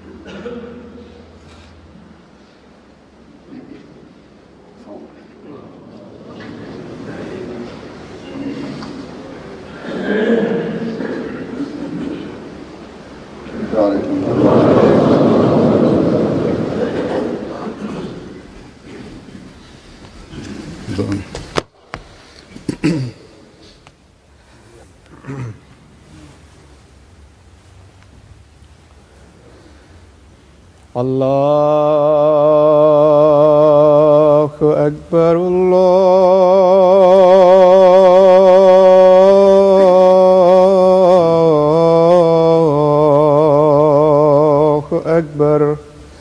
الله أكبر الله أكبر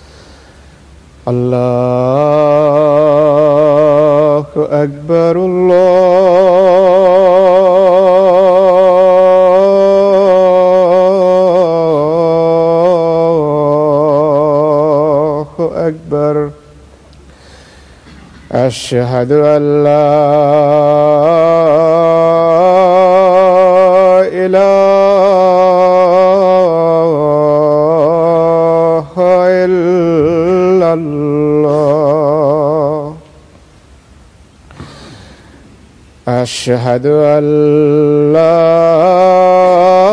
الله أكبر الله أكبر أشهد أن لا إله إلا الله أشهد أن لا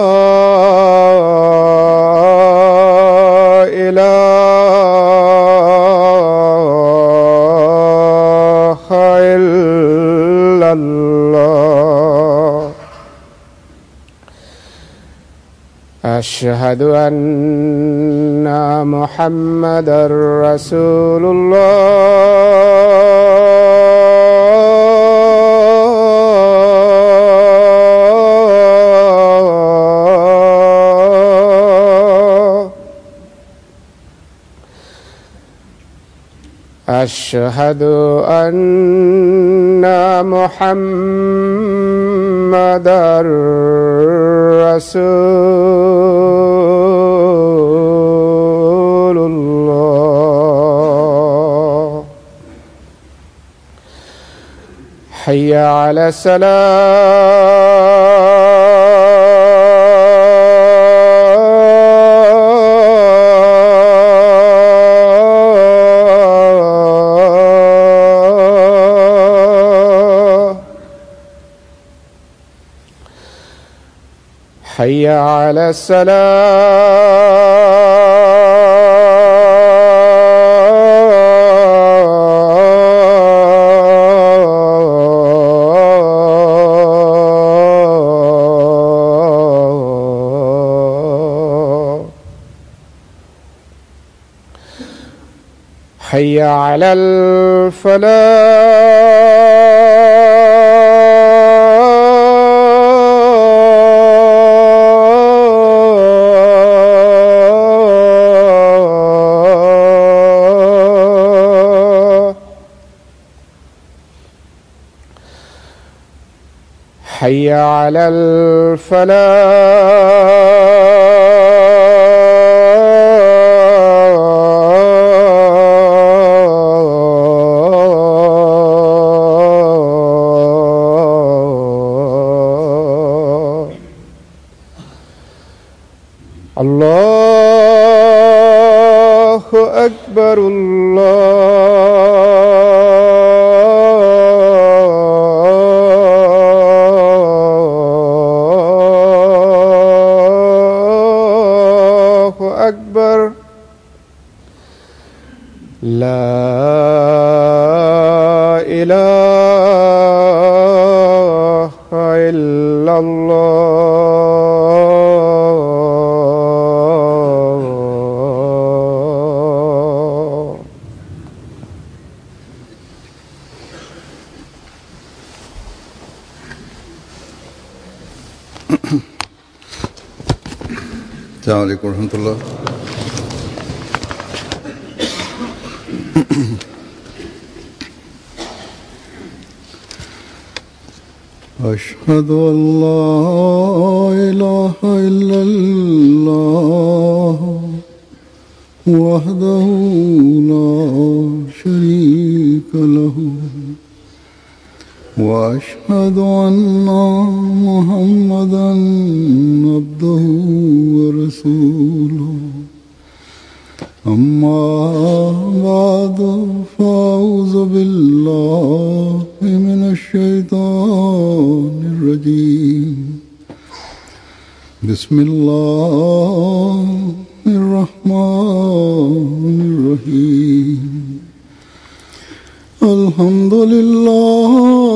إله إلا الله أشهد أن محمدا رسول الله أشهد أن محمدا رسول الله حي على السلام حي على السلام حي على الفلاح حي على الفلاح الله أكبر الله أكبر لا إله إلا الله السلام عليكم ورحمة الله أشهد أن لا إله إلا الله وحده لا شريك له وأشهد أن محمدا عبده ورسوله أما بعد فأعوذ بالله من الشيطان الرجيم بسم الله الرحمن الرحيم الحمد لله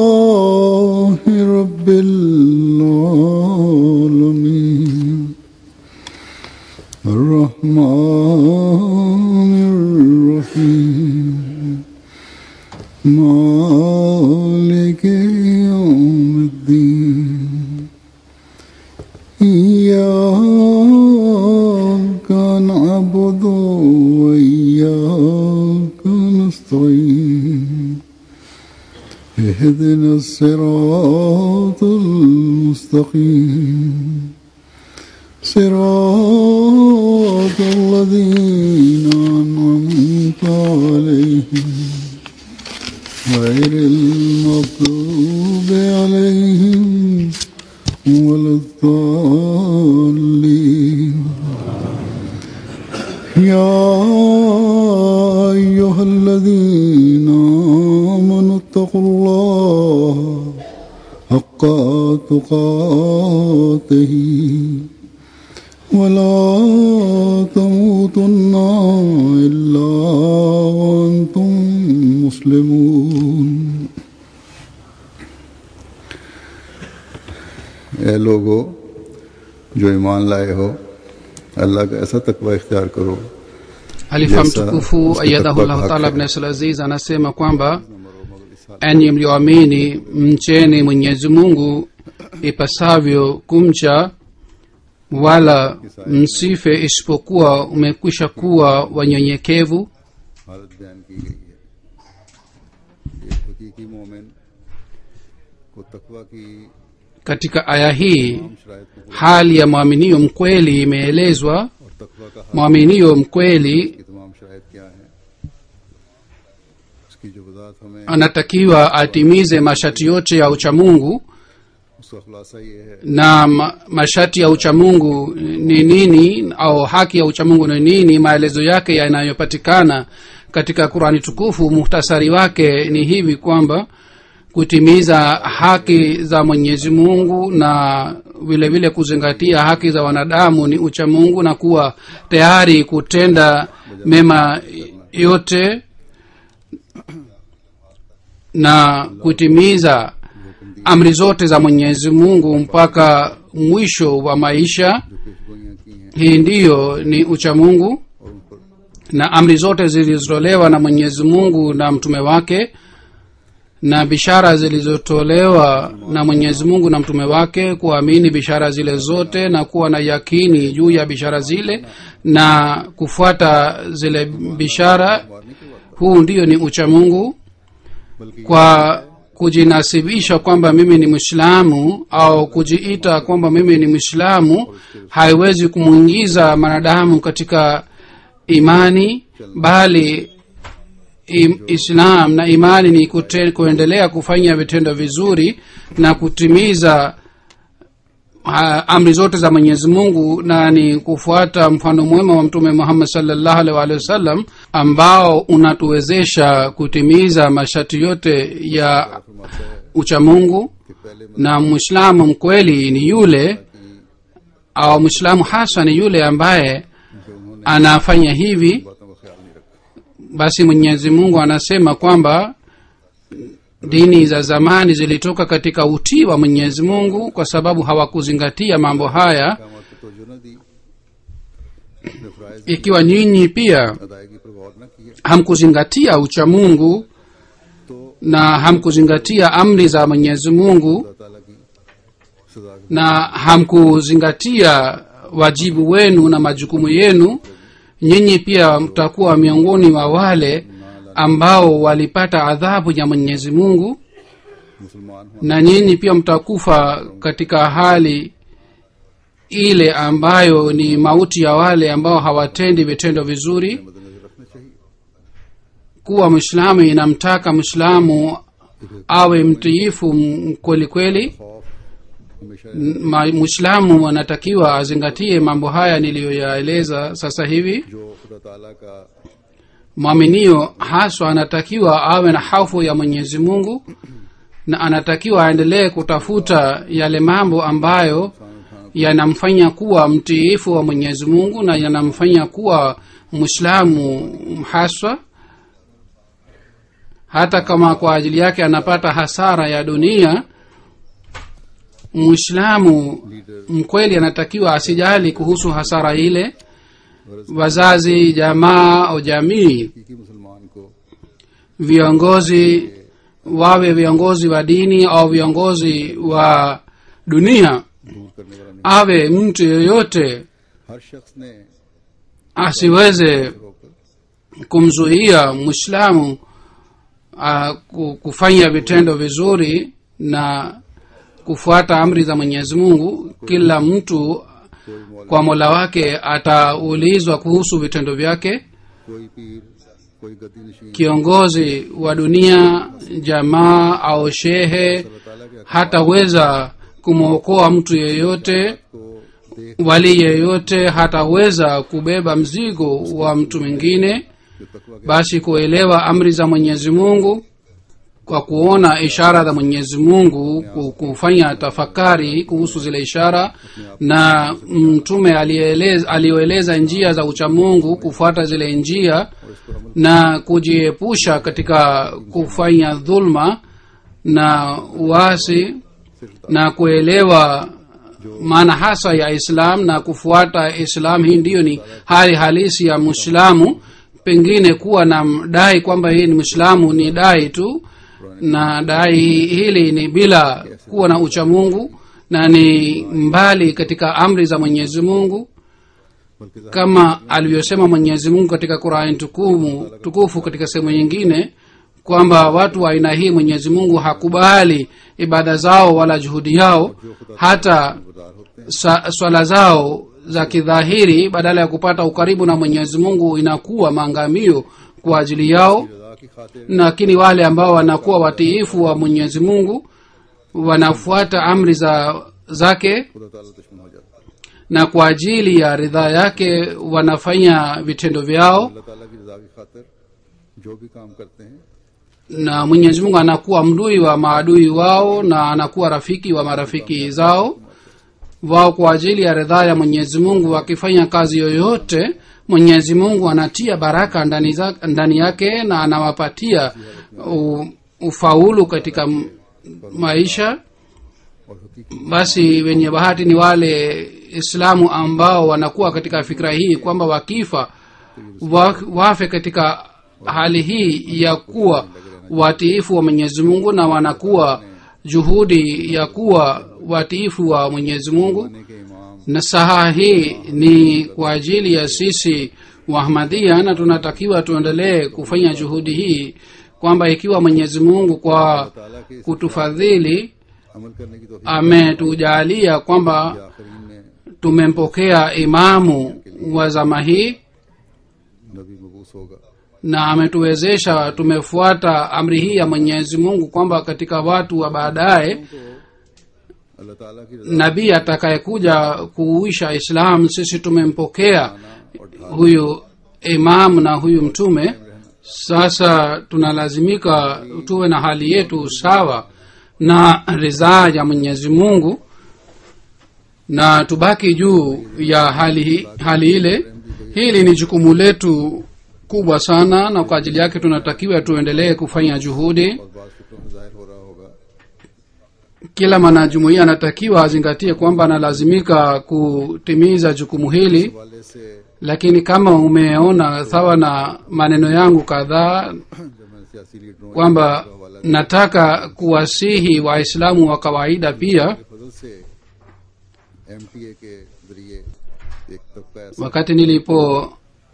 رب العالمين الرحمن الرحيم مالك يوم الدين إياك نعبد وإياك نستعين اهدنا الصراط المستقيم صراط الذين أنعمت عليهم غير المغضوب عليهم ولا الضالين يا أيها الذين آمنوا اتقوا الله حق تقاته ولا تموتن إلا وأنتم مسلمون ए लोगो जो ईमान लाए हो अल्लाह का ऐसा तकवा इख्तियार करो halifa Yes, sir. mtukufu Mr. ayadahullahu Takwa taala Haq. ibn abdulaziz anasema kwamba enyi mlioamini mcheni mwenyezi mungu ipasavyo kumcha wala msife isipokuwa umekwisha kuwa wanyenyekevu हालत बयान की गई है एक हकीकी मोमिन को तकवा की katika aya hii तमाम शराइत को पूरा hali ya mwaminio mkweli imeelezwa और तकवा का हाल mwaminio mkweli की तमाम शराइत क्या है उसकी जो वजाहत हमें anatakiwa atimize masharti yote ya uchamungu उसका खुलासा ये है na ma, masharti ya uchamungu ni nini au haki ya uchamungu ni nini maelezo yake yanayopatikana katika qurani tukufu muhtasari wake ni hivi kwamba kutimiza haki za mwenyezi mungu na vile vile kuzingatia haki za wanadamu ni uchamungu na kuwa tayari kutenda mema yote na kutimiza amri zote za mwenyezi mungu mpaka mwisho wa maisha जो पेशगोइयाँ की हैं hii ndiyo ni uchamungu और उन पर na amri zote zilizotolewa na mwenyezi mungu na mtume wake na bishara zilizotolewa na mwenyezi mungu na mtume wake kuamini bishara zile zote na kuwa na yakini juu ya bishara zile na kufuata zile bishara huu ndiyo ni uchamungu बल्कि kwa kujinasibisha kwamba mimi ni mwislamu au kujiita kwamba mimi ni mwislamu haiwezi kumwingiza mwanadamu katika imani bali im, islam na imani ni kute, kuendelea kufanya vitendo vizuri na kutimiza ha, amri zote za mwenyezi mungu na ni kufuata mfano mwema wa mtume muhammad salllahu alih waalihi wasallam ambao unatuwezesha kutimiza masharti yote ya फरमाता है uchamungu कि पहले na mwislamu mkweli ni yule au mwislamu hasa ni yule ambaye जो उन्होंने anafanya hivi बातों का ख्याल नहीं रखा basi mwenyezi mungu anasema kwamba dini za zamani zilitoka katika utii wa mwenyezi mungu kwa sababu hawakuzingatia mambo haya काम को तोजो न दी अपने फराइज ikiwa nyinyi pia अदायगी पर गौर न किया hamkuzingatia uchamungu तो na hamkuzingatia amri za mwenyezi mungu अल्लाह ताला की सजा के na hamkuzingatia wajibu wenu na majukumu yenu nyinyi pia mtakuwa miongoni wa wale ambao walipata adhabu ya mwenyezi mungu मुसलमान हों na nyinyi pia mtakufa katika hali ile ambayo ni mauti ya wale ambao hawatendi vitendo vizuri मद्देनजर रखना चाहिए kuwa mwislamu inamtaka mwislamu awe mtiifu m- kweli kweli खौफ हमेशा N- ma- mwislamu anatakiwa azingatie mambo haya niliyoyaeleza sasa hivi जो खुदा ताला का mwaminio haswa anatakiwa awe na hofu ya mwenyezi mungu na anatakiwa aendelee kutafuta yale mambo ambayo yanamfanya kuwa mtiifu wa mwenyezi mungu na yanamfanya kuwa mwislamu haswa hata kama kwa ajili yake anapata hasara ya dunia mwislamu mkweli anatakiwa asijali kuhusu hasara ile wazazi jamaa au jamii हकीकी मुसलमान को viongozi wawe viongozi wa dini au viongozi wa dunia दूर करने वाला नहीं awe mtu yoyote हर शख्स ने asiweze होकर kumzuia mwislamu uh, ku- kufanya vitendo vizuri na kufuata amri za mwenyezi mungu kila mtu कोई मौलवी kwa mola wake ataulizwa kuhusu vitendo vyake कोई पीर कोई गद्दी नशीन kiongozi wa dunia jamaa au shehe अल्लाह ताला के hataweza kumwokoa mtu yeyote को देख wali yeyote hataweza kubeba mzigo wa mtu mwingine जो तकवा के basi kuelewa amri za mwenyezi mungu kwa kuona ishara za mwenyezi mungu ku- kufanya tafakari kuhusu zile ishara na mtume alieleza- aliyoeleza njia za uchamungu kufuata zile njia और इस पर अमल na kujiepusha katika kufanya dhulma na uasi na kuelewa maana hasa ya islam na kufuata islam hii ndiyo ni hali halisi ya mwislamu pengine kuwa na dai kwamba hii ni mwislamu ni dai tu na dai hili ni bila kuwa na uchamungu na ni mbali katika amri za mwenyezi mungu बल्कि ज़ाहिर kama alivyosema mwenyezi mungu katika qurani tukumu, tukufu katika sehemu nyingine kwamba watu wa aina hii mwenyezi mungu hakubali ibada zao wala juhudi yao hata गुजार होते हैं sa, swala zao za kidhahiri badala ya kupata ukaribu na mwenyezi mungu inakuwa maangamio kwa ajili yao रजा की खातिर lakini wale ambao wanakuwa watiifu wa mwenyezi mungu wanafuata amri za zake खुदा ताला दुश्मन हो जाता है na kwa ajili ya ridhaa yake wanafanya vitendo vyao अल्लाह ताला की रजा की खातिर जो भी काम करते हैं na mwenyezi mungu anakuwa mdui wa maadui wao na anakuwa rafiki wa marafiki zao wao kwa ajili ya ridhaa ya mwenyezi mungu wakifanya kazi yoyote mwenyezi mungu anatia baraka ndani, za, ndani yake na anawapatia u, ufaulu katika m- maisha और हकीकी basi wenye bahati ni wale islamu ambao wanakuwa katika fikra hii kwamba wakifa wa, wafe katika hali hii ya kuwa watiifu wa mwenyezi mungu na wanakuwa juhudi ya kuwa watiifu wa mwenyezi mungu ने के इमाम na saha hii ni kwa ajili ya sisi wahmadia na tunatakiwa tuendelee kufanya juhudi hii kwamba ikiwa mwenyezi mungu kwa ताला के इस kutufadhili अमल करने की तो ametujalia kwamba आखिरीन में tumempokea imamu wa zama hii नबी मबूस होगा na ametuwezesha tumefuata amri hii ya mwenyezi mungu kwamba katika watu wa baadaye अल्लाह ताला की रजा nabii atakayekuja kuuisha islam sisi tumempokea huyu imam na huyu mtume sasa tunalazimika tuwe na hali yetu sawa na ridhaa ya mwenyezi mungu na tubaki juu ya hali, hi- hali ile hili ni jukumu letu kubwa sana na kwa ajili yake tunatakiwa tuendelee kufanya juhudi और बात फिक्रों में जाहिर हो रहा होगा kila mwanajumuia anatakiwa azingatie kwamba analazimika kutimiza jukumu hili वाले से lakini kama umeona sawa na maneno yangu kadhaa जब मैंने सियासी लीडरों kwamba nataka kuwasihi waislamu wa kawaida pia के फजल से एमटीए के जरिए एक तबका ऐसा wakati nilipoeleza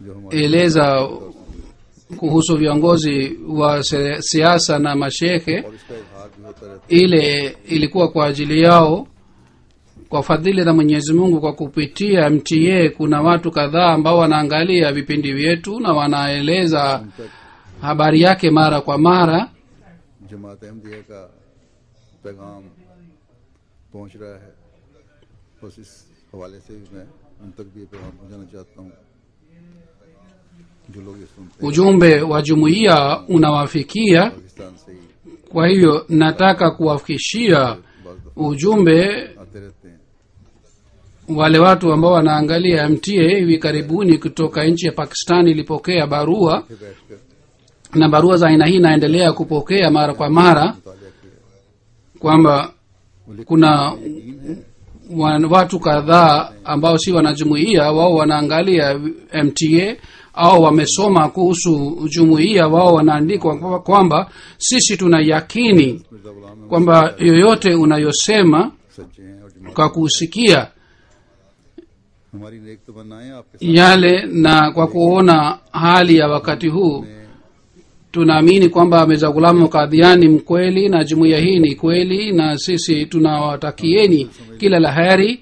जो हमारे kuhusu viongozi wa se- siasa na mashehe और इसका इजहार भी होता रहता ile ilikuwa kwa ajili yao kwa fadhili za mwenyezi mungu kwa kupitia mta kuna watu kadhaa ambao wanaangalia vipindi vyetu na wanaeleza habari yake mara kwa mara है जमात अहमदिया का पैगाम पहुंच रहा है बस इस हवाले से भी मैं उन तक भी ये पैगाम पहुंचाना चाहता हूँ जो लोग ये सुनते हैं ujumbe wa jumuiya unawafikia Pakistan से ही kwa hivyo nataka kuwafikishia बाज दफा ujumbe आते रहते हैं wale watu ambao wanaangalia mta hivi karibuni kutoka nchi ya pakistan ilipokea barua फिर बैठकर na barua za aina hii inaendelea kupokea mara kwa mara मुताला किया kwamba वो लिख kuna यकीन है wa- watu kadhaa ambao si wanajumuia wao wanaangalia mta au wamesoma kuhusu jumuiya wao wanaandikwa kwa- kwamba sisi tuna yakini Mirza गुलाम है kwamba yoyote unayosema सच्चे हैं और जमात kwa kusikia हमारी नेक तमन्नाएं आपके साथ yale na kwa kuona hali ya wakati huu हैं। tunaamini kwamba mirza gulamu kadhiani mkweli na jumuiya hii ni kweli na sisi tunawatakieni kila la heri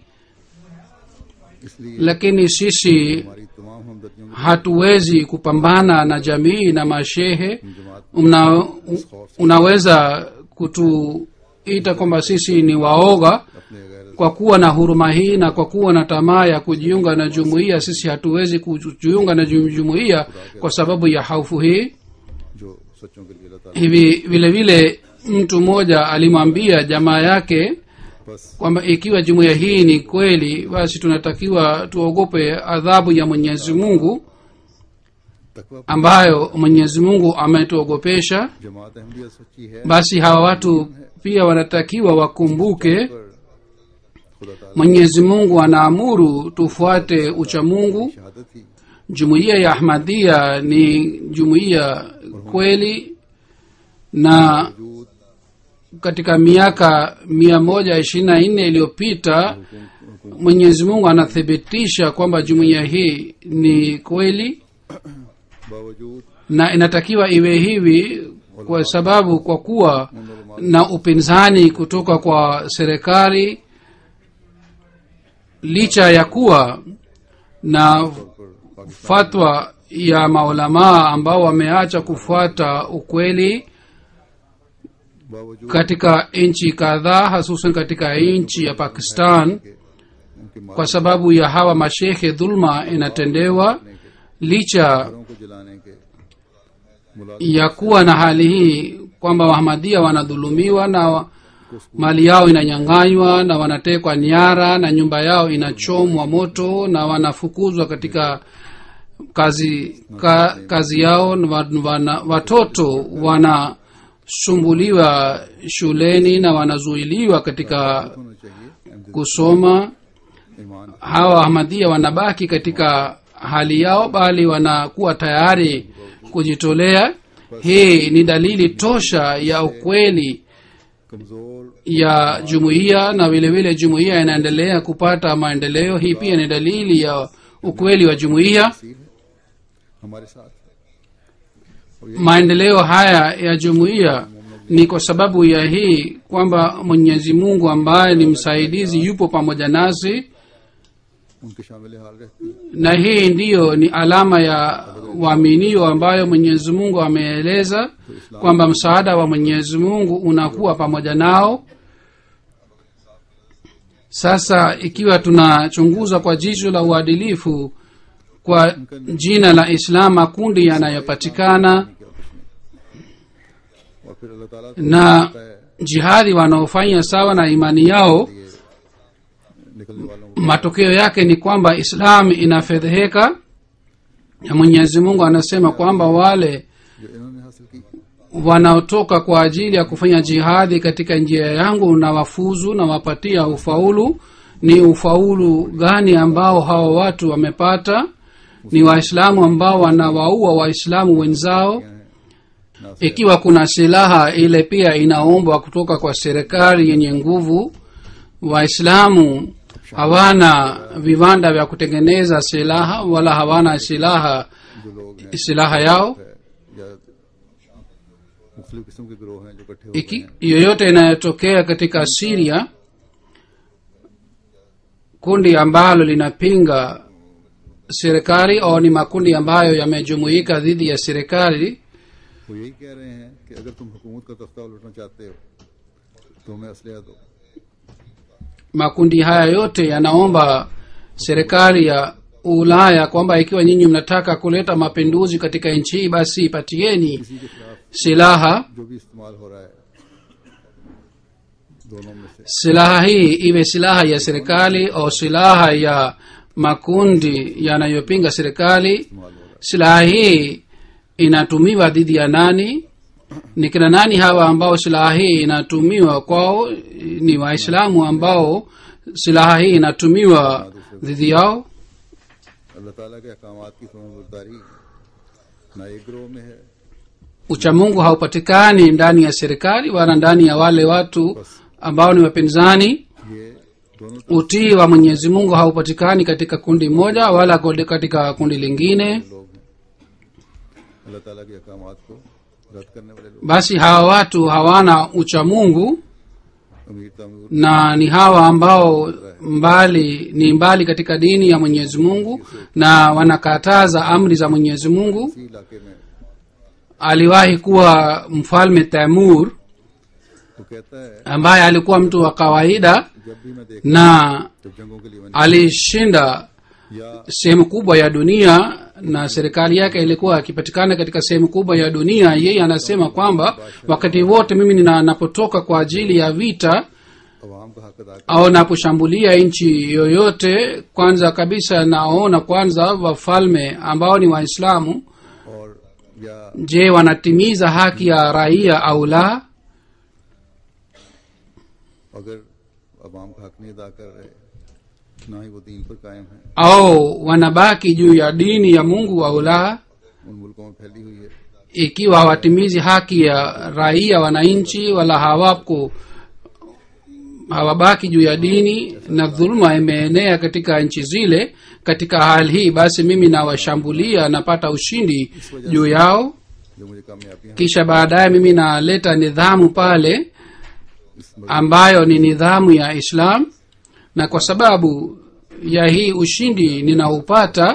इसलिए lakini sisi हमारी तमाम हमदर्दियों में hatuwezi kupambana na jamii na mashehe जमात Una, unaweza kutuita kwamba sisi ni waoga अपने गैर kwa kuwa na huruma hii na kwa kuwa na tamaa ya kujiunga na jumuiya sisi hatuwezi kujiunga na jum- jumuiya kwa sababu ya haufu hii जो सच्चों के लिए अल्लाह ताला hivi vile vile mtu mmoja alimwambia jamaa yake बस kwamba ikiwa jumuiya hii ni kweli basi tunatakiwa tuogope adhabu ya mwenyezi mungu तकवा ambayo mwenyezi mungu ametuogopesha जमात अहमदिया सच्ची है basi hawa watu pia wanatakiwa wakumbuke पर खुदा ताला mwenyezi mungu anaamuru tufuate uchamungu की शहादत ही jumuiya ya ahmadia ni jumuiya kweli na वजूद katika miaka mia moja ishirini na nne iliyopita mwenyezi mungu anathibitisha kwamba jumuiya hii ni kweli बावजूद na inatakiwa iwe hivi kwa sababu kwa kuwa na upinzani kutoka kwa serikali licha ya kuwa na पर Pakistan fatwa ya maulamaa ambao wameacha kufuata ukweli बावजूद katika nchi kadhaa hasusan katika nchi ya pakistan के उनके kwa sababu ya hawa mashekhe dhulma inatendewa licha मारों को जलाने के मुलाजिम ya kuwa na hali hii kwamba wahamadia wanadhulumiwa na wa- mali yao inanyanganywa na wanatekwa nyara na nyumba yao inachomwa moto na wanafukuzwa katika kazi ka, kazi yao na wa- wana, watoto wanasumbuliwa shuleni na wanazuiliwa katika होना चाहिए अहमद kusoma ईमान hawa ahmadia wanabaki katika hali yao bali wanakuwa tayari kujitolea hii ni dalili tosha ya ukweli कमजोर ya jumuiya na vile vile jumuiya inaendelea kupata maendeleo hii pia ni dalili ya ukweli wa jumuiya तस्वीर है हमारे साथ और ये maendeleo haya ya jumuiya ni kwa sababu ya hii kwamba mwenyezi mungu ambaye ni msaidizi yupo pamoja nasi उनके शामिल हाल रहती है na hii ndiyo ni alama ya waaminio ambayo mwenyezi mungu ameeleza kwamba msaada wa mwenyezi mungu unakuwa pamoja nao sasa ikiwa tunachunguza kwa jicho la uadilifu kwa jina la islam makundi yanayopatikana और फिर अल्लाह ताला na jihadi wanaofanya sawa na imani yao ये निकलने वालों को matokeo yake ni kwamba islam inafedheheka na mwenyezi mungu anasema kwamba wale जो इन्होंने हासिल की wanaotoka kwa ajili ya kufanya jihadi katika njia yangu na wafuzu na wapatia ufaulu ni ufaulu gani ambao hawa watu wamepata ni waislamu ambao wanawaua waislamu wenzao ना ikiwa kuna silaha ile pia inaombwa kutoka kwa serikali yenye nguvu waislamu hawana viwanda vya kutengeneza silaha wala hawana silaha जो लोग हैं silaha yao या मुख्तलिफ किस्म के गिरोह हैं जो इकट्ठे हो iki yoyote inayotokea katika siria kundi ambalo linapinga serikali au ni makundi ambayo yamejumuika dhidi ya serikali वो यही कह रहे हैं कि अगर तुम हुकूमत का तख्ता उलटना चाहते हो तो हमें असलिया दो makundi haya yote yanaomba serikali ya ulaya kwamba ikiwa nyinyi mnataka kuleta mapinduzi katika nchi hii basi patieni किसी के खिलाफ silaha जो भी इस्तेमाल हो रहा है दोनों में से silaha hii iwe silaha ya serikali au silaha ya makundi yanayopinga serikali इस्तेमाल हो रहा silaha hii inatumiwa dhidi ya nani ni kina nani hawa ambao silaha hii inatumiwa kwao ni waislamu ambao silaha hii inatumiwa dhidi yao है अल्लाह ताला के अहकामात की समझदारी ना एक ग्रोह में है uchamungu haupatikani ndani ya serikali wala ndani ya wale watu ambao ni wapinzani ये दोनों utii wa mwenyezi mungu haupatikani katika kundi moja wala kode- katika kundi lingine लोग हैं अल्लाह ताला के अहकामात को रद्द करने वाले लोग basi hawa watu hawana uchamungu अमीर तमीर na ni hawa ambao mbali ni mbali katika dini ya mwenyezi mungu na wanakataza amri za mwenyezi mungu इसी इलाके में aliwahi kuwa mfalme tamur तो कहता है ambaye alikuwa mtu wa kawaida जब भी मैं देख na जब जंगों के लिए मैंने alishinda या sehemu kubwa ya dunia na serikali yake ilikuwa akipatikana katika sehemu kubwa ya dunia yeye anasema kwamba wakati wote mimi nina- napotoka kwa ajili ya vita अवाम का हक अदा au naposhambulia nchi yoyote kwanza kabisa naona kwanza wafalme ambao ni waislamu और या je wanatimiza haki ya raia au la अगर अवाम का हक नहीं अदा कर रहे ना ही वो दीन पर कायम है au wanabaki juu ya dini ya mungu au la उन मुल्कों में फैली हुई है ikiwa hawatimizi haki ya raia wananchi wala hawako hawabaki juu ya dini na dhuluma imeenea katika nchi zile katika hali hii basi mimi nawashambulia napata ushindi juu yao जो मुझे कामयाबियां kisha baadaye mimi naleta nidhamu pale इस ambayo ni nidhamu ya islam na kwa sababu ya hii ushindi ninaupata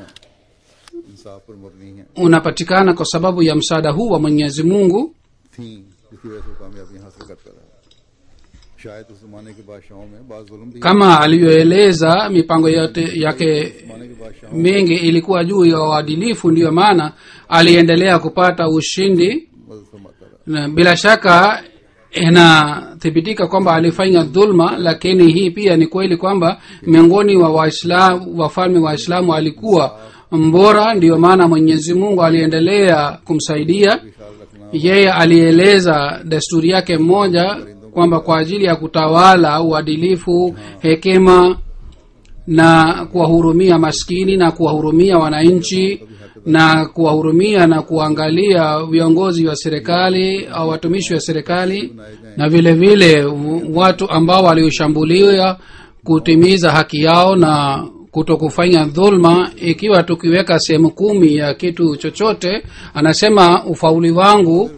इंसाफ पर मबनी है unapatikana kwa sababu ya msaada huu wa mwenyezi mungu थी जिसकी वजह से वो कामयाबियां हासिल करता रहा शायद उस जमाने के बादशाहों में बाज जुल्म भी kama alivyoeleza mipango yote yake जमाने के बादशाहों mingi ilikuwa juu ya uadilifu ndiyo maana aliendelea kupata ushindi मदद फरमाता रहा na bila shaka inathibitika kwamba alifanya dhulma lakini hii pia ni kweli kwamba miongoni wa waislamu wafalme waislamu alikuwa mbora ndiyo maana mwenyezi mungu aliendelea kumsaidia ख्याल रखना yeye alieleza desturi yake mmoja kwamba kwa ajili ya kutawala uadilifu hekima na kuwahurumia maskini na kuwahurumia wananchi na kuwahurumia na kuangalia viongozi wa serikali au watumishi wa serikali na vile vile w- watu ambao walioshambuliwa kutimiza haki yao na kuto kufanya dhulma ikiwa tukiweka sehemu kumi ya kitu chochote anasema ufauli wangu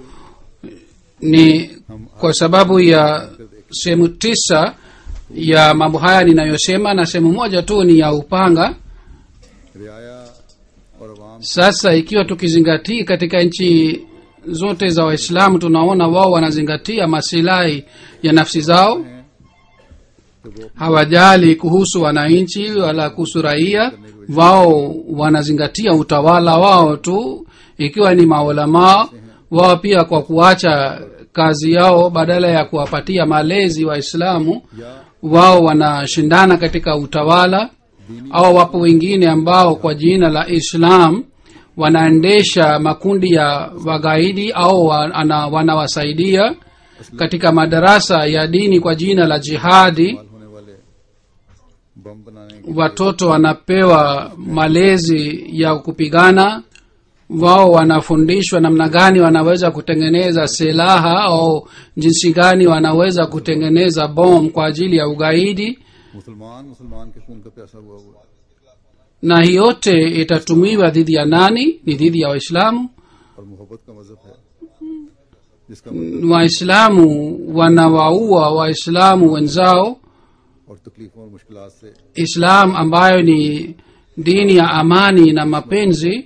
ni kwa sababu ya sehemu tisa ya mambo haya ninayosema na sehemu moja tu ni ya upanga रियाया और अवाम sasa ikiwa tukizingatia katika nchi zote za waislamu tunaona wao wanazingatia masilahi ya nafsi zao हैं तो वो hawajali kuhusu wananchi wala kuhusu raia wao wanazingatia utawala wao tu ikiwa ni maulamaa wao pia kwa kuacha kazi yao badala ya kuwapatia malezi waislamu या wao wanashindana katika utawala au wapo wengine ambao kwa jina la islam wanaendesha makundi ya wagaidi au wa- ana- wanawasaidia katika madarasa ya dini kwa jina la jihadi इस्तेमाल होने वाले बम बनाने के watoto wanapewa malezi ya kupigana wao wanafundishwa namna gani wanaweza kutengeneza silaha au jinsi gani wanaweza kutengeneza bom kwa ajili ya ugaidi मुसलमान मुसलमान के खून का प्यासा हुआ हुआ है। na hii yote itatumiwa dhidi ya nani ni dhidi ya waislamu और मोहब्बत का मजहब है जिसका मतलब waislamu wanawaua waislamu wenzao और तकलीफों और मुश्किलात से islam ambayo ni dini ya amani na mapenzi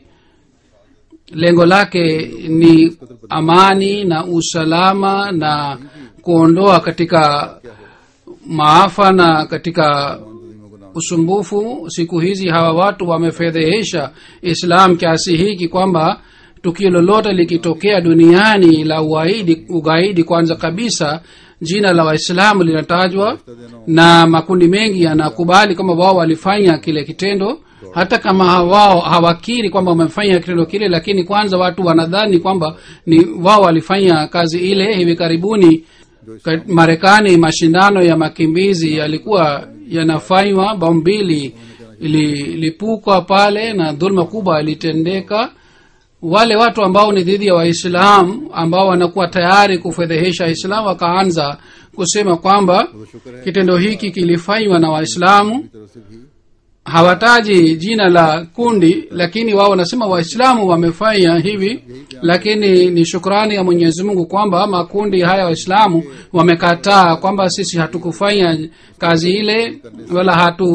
lengo lake ni amani na usalama na kuondoa katika maafa na katika तंजीमों को नाम usumbufu siku hizi hawa watu wamefedhehesha islam kiasi hiki kwamba tukio lolote likitokea duniani la ugaidi, ugaidi kwanza kabisa jina la waislamu linatajwa na makundi mengi yanakubali kwamba wao walifanya kile kitendo hata kama wao hawakiri kwamba wamefanya kitendo kile lakini kwanza watu wanadhani kwamba ni wao walifanya kazi ile hivi karibuni Ka- marekani mashindano ya makimbizi yalikuwa yanafanywa bomu mbili ililipuka pale na dhuluma kubwa ilitendeka wale watu ambao ni dhidi ya waislamu ambao wanakuwa tayari kufedhehesha islam wakaanza kusema kwamba kitendo hiki kilifanywa na waislamu की तरफ से भी hawataji jina la kundi lakini wao wanasema waislamu wamefanya hivi lakini ni shukrani ya mwenyezi mungu kwamba makundi haya waislamu wamekataa kwamba sisi hatukufanya kazi ile wala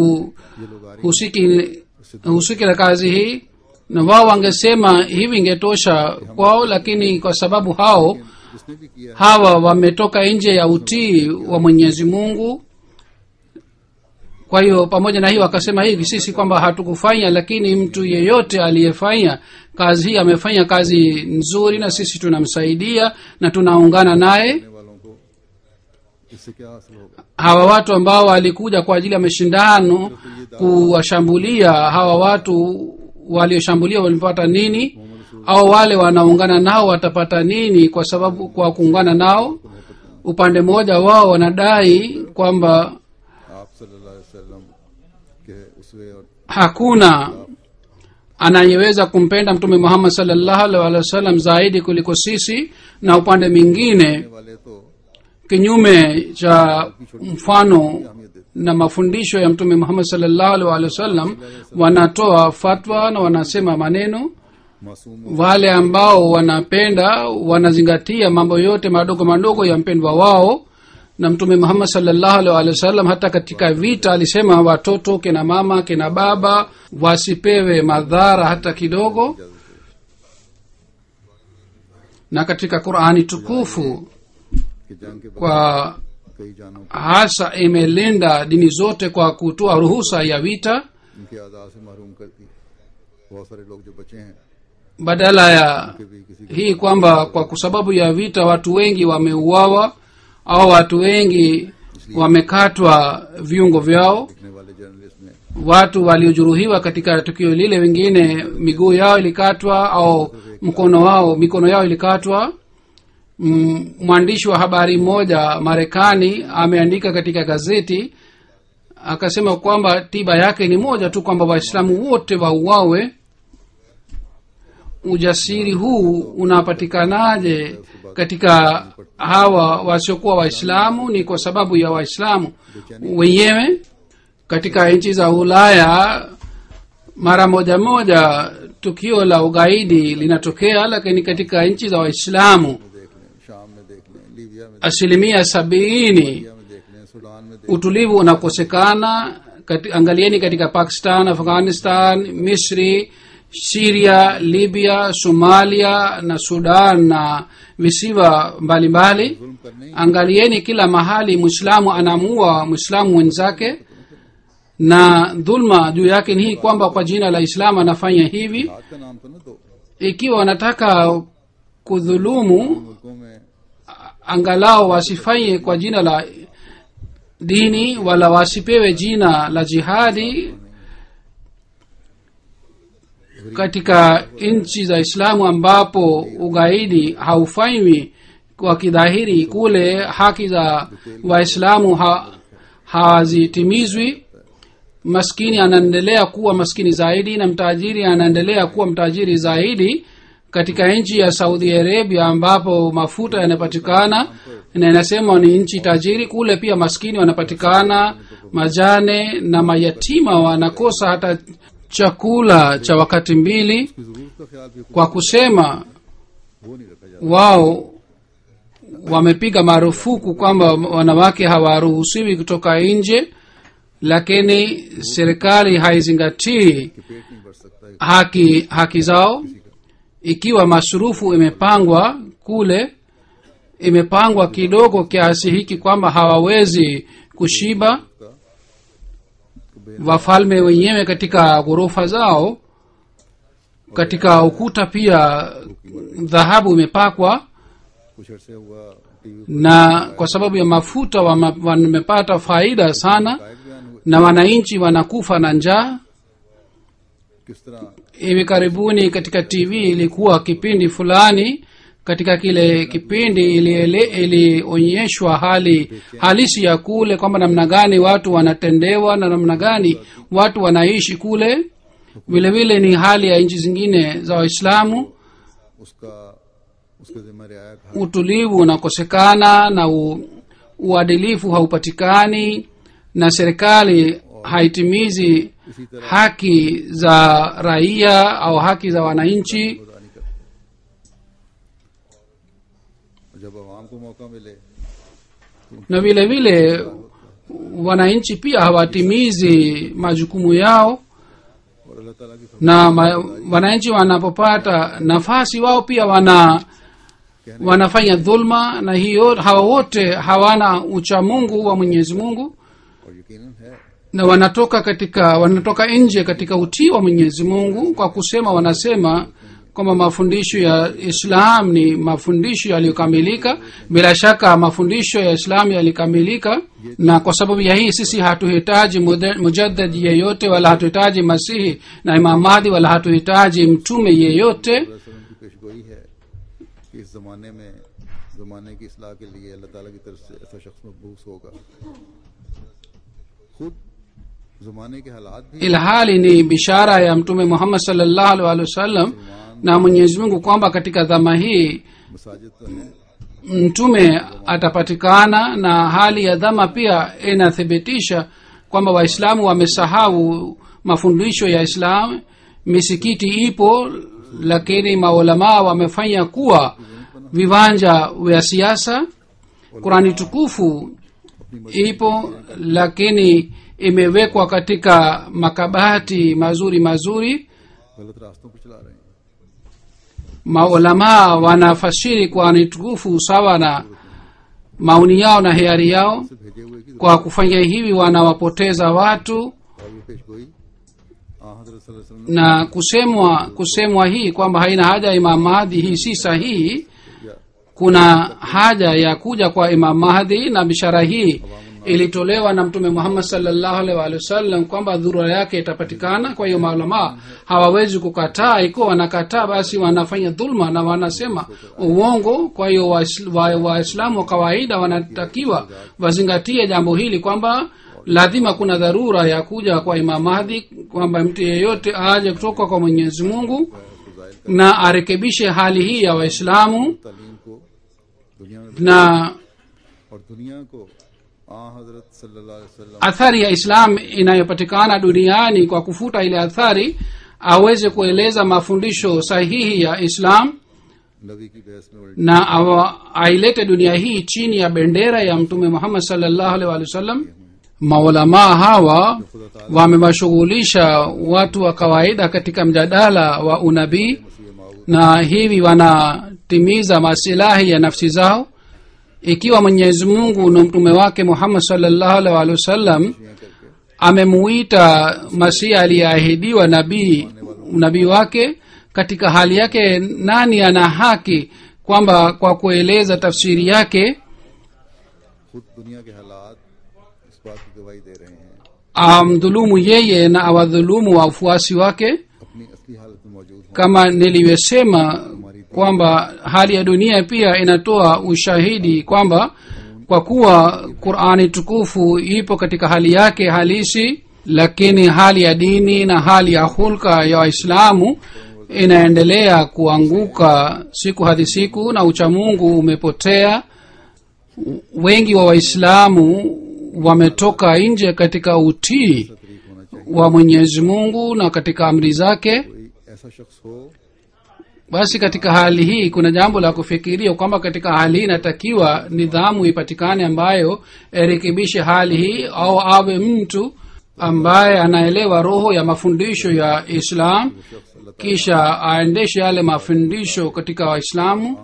hatuhusiki husiki na kazi hii na wao wangesema hivi ingetosha kwao lakini kwa sababu hao जिसने भी किया hawa wametoka nje ya utii wa mwenyezi mungu kwa hiyo pamoja na hiyo akasema hivi sisi kwamba hatukufanya lakini mtu yeyote aliyefanya kazi hii amefanya kazi nzuri na sisi tunamsaidia na tunaungana naye करने वालों को इससे क्या हासिल होगा hawa watu ambao walikuja kwa ajili ya mashindano kuwashambulia hawa watu walioshambulia walipata nini au wale wanaungana nao watapata nini kwa sababu kwa kuungana nao upande mmoja wao wanadai kwamba आप सल्लल्लाहु अलैहि वसल्लम के उसवे और hakuna anayeweza kumpenda mtume muhammad salllahu alaihi wasallam zaidi kuliko sisi na upande mwingine वाले तो kinyume cha mfano na mafundisho ya mtume muhammad salllahu alaihi wasallam wanatoa fatwa na wanasema maneno मासूम wale ambao wanapenda wanazingatia mambo yote madogo madogo ya mpendwa wao na mtume muhammad salllahu alaihi wasallam hata katika vita alisema watoto kina mama kina baba wasipewe madhara hata kidogo na katika qurani tukufu कि जंग के बाद kwa कई जानों को hasa imelinda dini zote kwa kutoa ruhusa ya vita उनके आजाद से महरूम कर दी बहुत सारे लोग जो बचे हैं badala ya कि भी किसी hii kwamba kwa sababu ya vita watu wengi wameuawa au watu wengi wamekatwa viungo vyao लिखने वाले जर्नलिस्ट में watu waliojeruhiwa katika tukio lile wengine miguu yao ilikatwa au mkono wao mikono yao ilikatwa Mm, mwandishi wa habari mmoja marekani ameandika katika gazeti akasema kwamba tiba yake ni moja tu kwamba waislamu wote wauawe ujasiri huu unapatikanaje katika hawa wasiokuwa waislamu ni kwa sababu ya waislamu wenyewe katika nchi za ulaya mara moja moja tukio la ugaidi linatokea lakini katika nchi za waislamu देख लें शाम में देख लें लीबिया में asilimia sabini Libya में देख लें सूडान में देख utulivu unakosekana kati, angalieni katika pakistan afghanistan misri siria libya somalia na sudan na visiwa mbalimbali जुल्म करने angalieni kila mahali mwislamu anaamua mwislamu mwenzake na dhulma juu yake ni hii kwamba kwa jina la islamu anafanya hivi हाथ का नाम तो न दो ikiwa wanataka kudhulumu मुल्कों में angalau wasifanye kwa jina la dini wala wasipewe jina la jihadi katika nchi za islamu ambapo ugaidi haufanywi kwa kidhahiri kule haki za waislamu ha, hazitimizwi maskini anaendelea kuwa maskini zaidi na mtajiri anaendelea kuwa mtajiri zaidi katika nchi ya saudi arabia ambapo mafuta yanapatikana na inasema ni nchi tajiri kule pia maskini wanapatikana majane na mayatima wanakosa hata chakula cha wakati mbili की जरूरत का ख्याल भी kwa kusema वो नहीं रखा जाता wao wamepiga marufuku kwamba wanawake hawaruhusiwi kutoka nje lakini serikali haizingatii कि पेट नहीं भर सकता है haki haki zao ikiwa masurufu imepangwa kule imepangwa kidogo kiasi hiki kwamba hawawezi kushiba का wafalme wenyewe katika ghorofa zao katika ukuta pia dhahabu imepakwa कुछ अरसे हुआ TV na kwa sababu ya mafuta wama- wamepata faida sana गायक बयान हुए na wananchi wanakufa na njaa किस तरह hivi karibuni katika tv ilikuwa kipindi fulani katika kile kipindi iliele- ilionyeshwa hali halisi ya kule kwamba namna gani watu wanatendewa na namna gani watu wanaishi kule vile vile ni hali ya nchi zingine za waislamu उसका उसके जिम्मे रियायत हर utulivu unakosekana na u, uadilifu haupatikani na serikali haitimizi इसी तरह haki za raia au haki za wananchi गुजारी कर जब आवाम को मौका मिले na vile vile wananchi pia hawatimizi majukumu yao और अल्लाह ताला की na ma, wananchi wanapopata nafasi wao pia wana wanafanya dhulma na hiyo hawa wote hawana uchamungu wa mwenyezi mungu और यकीनन है na wanatoka katika wanatoka nje katika utii wa mwenyezi mungu kwa kusema wanasema kwamba mafundisho ya islam ni mafundisho yaliyokamilika bila shaka mafundisho ya islam yalikamilika na kwa sababu ya hii sisi hatuhitaji mude- mujaddad yeyote wala hatuhitaji masihi na imam mahdi wala hatuhitaji mtume yeyote वसल्लम की पेशगोई है कि इस जमाने में जमाने की इसलाह के लिए अल्लाह ताला की तरफ से ऐसा शख्स मबूस होगा खुद जमाने के हालात भी ilhali ni bishara ya mtume muhammad salllahu alih walih wasallam na mwenyezi mungu kwamba katika dhama hii मसाजिद तो हैं mtume atapatikana na hali ya dhama pia inathibitisha kwamba waislamu wamesahau mafundisho ya islam misikiti ipo lakini maulamaa wamefanya kuwa viwanja vya siasa qurani tukufu ipo lakini imewekwa katika makabati mazuri mazuri गलत रास्तों पर चला रहे हैं maulamaa wanafasiri qurani tukufu sawa na maoni yao na hiari yao से भेजे हुए की kwa kufanya hivi wanawapoteza watu और ये पेशगोई आ हजरत सल्लल्लाहु अलैहि वसल्लम na kusemwa kusemwa hii kwamba haina haja ya imam mahdi hii si sahihi या kuna haja ya kuja kwa imam mahdi na bishara hii ilitolewa na mtume muhammad salllahu alaihi waalihi wasallam kwamba dhurura yake itapatikana kwa hiyo maulamaa hawawezi kukataa ikiwa wanakataa basi wanafanya dhulma na wanasema uongo kwa hiyo waislamu wa, waislamu wa kawaida wanatakiwa wazingatie jambo hili kwamba lazima kuna dharura ya kuja kwa imam mahdi kwamba mtu yeyote aje kutoka kwa mwenyezi mungu na arekebishe hali hii ya waislamu तालीम को दुनिया में na और दुनिया को आ हजरत सल्लल्लाहु अलैहि वसल्लम athari ya islam inayopatikana duniani kwa kufuta ile athari aweze kueleza mafundisho sahihi ya islam नबी की बहस में उल्टी na awa, ailete dunia hii chini ya bendera ya mtume muhammad salllahu alaihi wa sallam maulamaa hawa wamewashughulisha watu wa kawaida katika mjadala wa unabii na hivi wanatimiza masilahi ya nafsi zao ikiwa mwenyezi mungu na mtume wake muhammad salllahu alaihi wa sallam amemuita masihi aliyeahidiwa nabii nabii wake katika hali yake nani ana haki kwamba kwa kueleza tafsiri yake खुद दुनिया के हालात इस बात की गवाही दे रहे हैं amdhulumu yeye na awadhulumu wafuasi wake अपनी असली हालत में मौजूद हों kama nilivyosema kwamba hali ya dunia pia inatoa ushahidi kwamba kwa kuwa qurani tukufu ipo katika hali yake halisi lakini hali ya dini na hali ya hulka ya waislamu inaendelea kuanguka siku hadi siku na uchamungu umepotea wengi wa waislamu wametoka nje katika utii तरीक होना चाहिए wa mwenyezi mungu na katika amri zake कोई ऐसा शख्स हो basi katika hali hii kuna jambo la kufikiria kwamba katika hali hii inatakiwa nidhamu ipatikane ambayo irekebishe hali hii au awe mtu ambaye anaelewa roho ya mafundisho ya islam kisha aendeshe yale mafundisho katika waislamu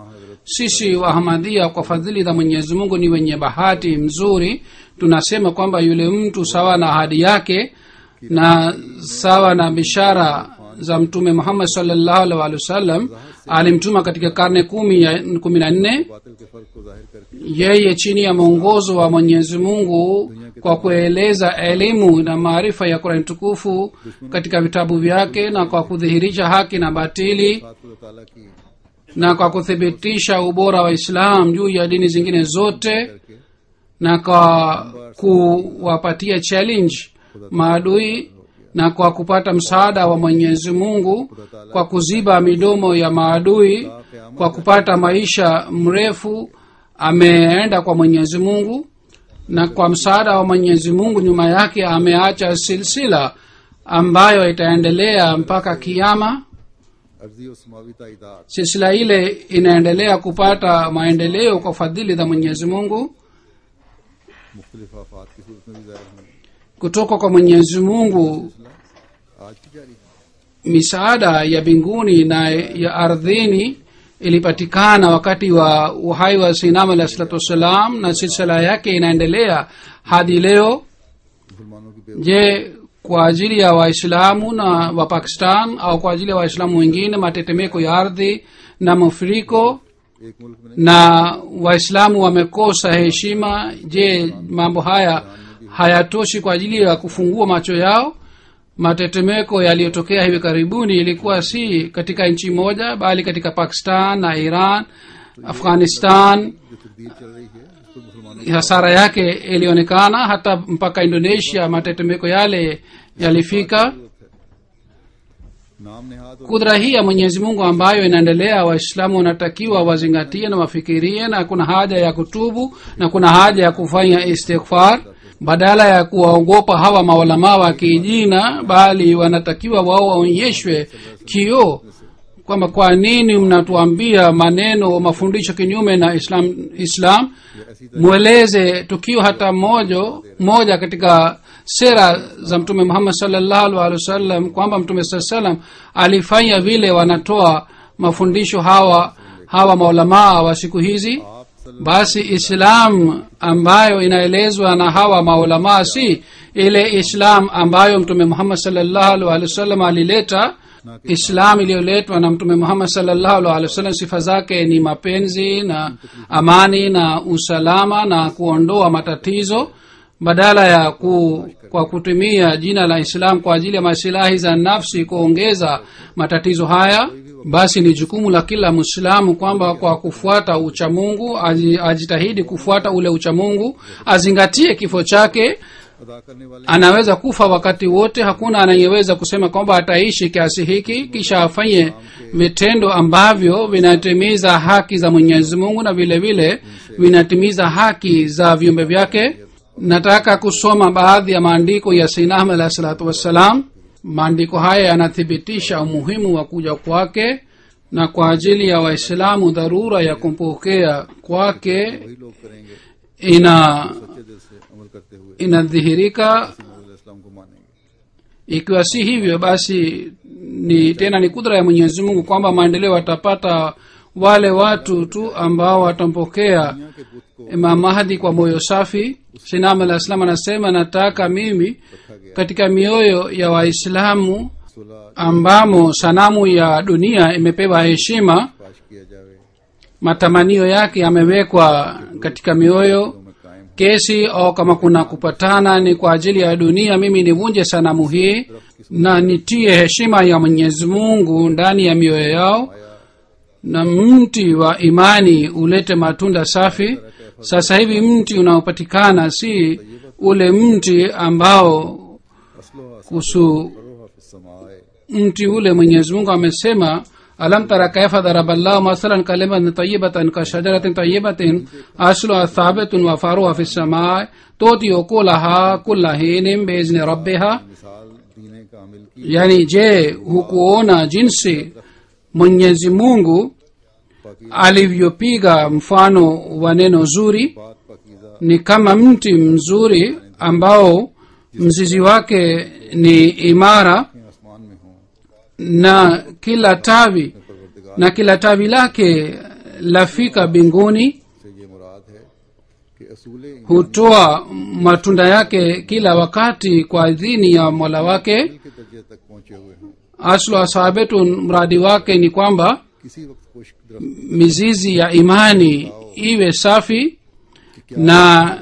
sisi wahamadhia kwa fadhili za mwenyezi mungu ni wenye bahati mzuri tunasema kwamba yule mtu sawa na ahadi yake na sawa na bishara za mtume muhammad salllahu alih walih wasallam alimtuma katika karne kumi ya kumi na nne बातिल के फर्क को जाहिर करके yeye chini ya mwongozo wa mwenyezi mungu kwa kueleza elimu na maarifa ya kurani tukufu katika vitabu vyake na kwa kudhihirisha haki na batili साथ खुदा ताला की na kwa kuthibitisha ubora wa islam juu ya dini zingine zote करके na kwa kuwapatia challenge maadui na kwa kupata msaada wa mwenyezi mungu kwa kuziba midomo ya maadui kwa kupata maisha mrefu ameenda kwa mwenyezi mungu na kwa msaada wa mwenyezi mungu nyuma yake ameacha silsila ambayo itaendelea mpaka kiama अर्जी और समावी ताइदाद silsila ile inaendelea kupata maendeleo kwa fadhili za mwenyezi mungu मुख्तलिफ आफात की सूरत में भी जाहिर होंगी kutoka kwa mwenyezi mungu आज की जारी है misaada ya mbinguni na ya ardhini ilipatikana wakati wa uhai wa sinam alah salatu wassalam na silsila yake inaendelea hadi leo मुसलमानों की बेवकूफ़ी je kwa ajili ya waislamu na wa pakistan au kwa ajili ya waislamu wengine matetemeko ya ardhi na mafuriko एक मुल्क में नहीं na waislamu wamekosa heshima je mambo haya hayatoshi kwa ajili ya kufungua macho yao matetemeko yaliyotokea hivi karibuni ilikuwa si katika nchi moja bali katika pakistan na iran afghanistan जो तकदीर चल रही है उस पर मुसलमानों hasara yake ilionekana hata mpaka indonesia matetemeko yale yalifika नाम नेहाद और kudra hii ya mwenyezi mungu ambayo inaendelea waislamu wanatakiwa wazingatie na wafikirie na kuna haja ya kutubu na kuna haja ya kufanya istighfar badala ya kuwaogopa hawa maulamaa wa kijina bali wanatakiwa wao waonyeshwe kioo kwamba kwa nini mnatuambia maneno mafundisho kinyume na islam, islam mweleze tukio hata moja moja katika sera za mtume muhammad salllahu alhi wasallam kwamba mtume saa salam alifanya vile wanatoa mafundisho hawa hawa maulamaa wa siku hizi basi islam ambayo inaelezwa na hawa maulamaa si ile islam ambayo mtume muhammad salllahu alhi wasallam alileta islam iliyoletwa na mtume muhammad salllahu alhi wasallam sifa zake ni mapenzi na amani na usalama na kuondoa matatizo badala ya ku, kwa kutumia jina la islam kwa ajili ya masilahi za nafsi kuongeza matatizo haya basi ni jukumu la kila mwislamu kwamba kwa kufuata uchamungu aji- ajitahidi kufuata ule uchamungu azingatie kifo chake अदा करने वाले anaweza kufa wakati wote hakuna anayeweza kusema kwamba ataishi kiasi hiki kisha afanye vitendo ambavyo vinatimiza haki za mwenyezi mungu na vile vile vinatimiza haki za viumbe vyake nataka kusoma baadhi ya maandiko ya sinam alahi salatu wassalam maandiko haya yanathibitisha umuhimu wa kuja kwake na kwa ajili ya waislamu dharura ya kumpokea kwake वही लोग करेंगे ina सच्चे दिल से अमल करते हुए inadhihirika इस्लाम को मानेंगे ikiwa si hivyo basi ni tena ni kudra ya mwenyezi mungu kwamba maendeleo watapata wale watu tu ambao watampokea दुनिया के बुत को imam mahdi kwa moyo safi sinam alah salam anasema nataka mimi katika mioyo ya waislamu सुलह ambamo sanamu ya dunia imepewa heshima पाश किया जावे matamanio yake yamewekwa katika mioyo में कायम kesi au kama kuna kupatana ni kwa ajili ya dunia mimi nivunje sanamu hii na nitie heshima ya mwenyezi mungu ndani ya mioyo yao na mti wa imani ulete matunda safi sasa hivi mti unaopatikana si ule mti ambao असलो kuhusu असरोहा फिस समाए mti ule mwenyezi mungu amesema alam tara kaifa daraba llahu masalan kalimatan tayibatan ka shajaratin tayibatin asluha thabitun wa faruha fi samai toti ukulaha kulla hinin biizni rabbiha मिसाल दीने कामिल की yani je hukuona jinsi mwenyezi mungu alivyopiga mfano wa neno zuri बात पकीजा ni kama mti mzuri ambao mzizi wake ni imara आसमान में हो na kila tawi परवरदिगार na kila tawi lake lafika mbinguni से ये मुराद है कि असूल hutoa matunda yake kila wakati kwa idhini ya mola wake के दर्जे तक पहुंचे हुए हैं aslu ashabetun mradi wake ni kwamba किसी वक्त खुश्क दरख्त mizizi ya imani iwe safi na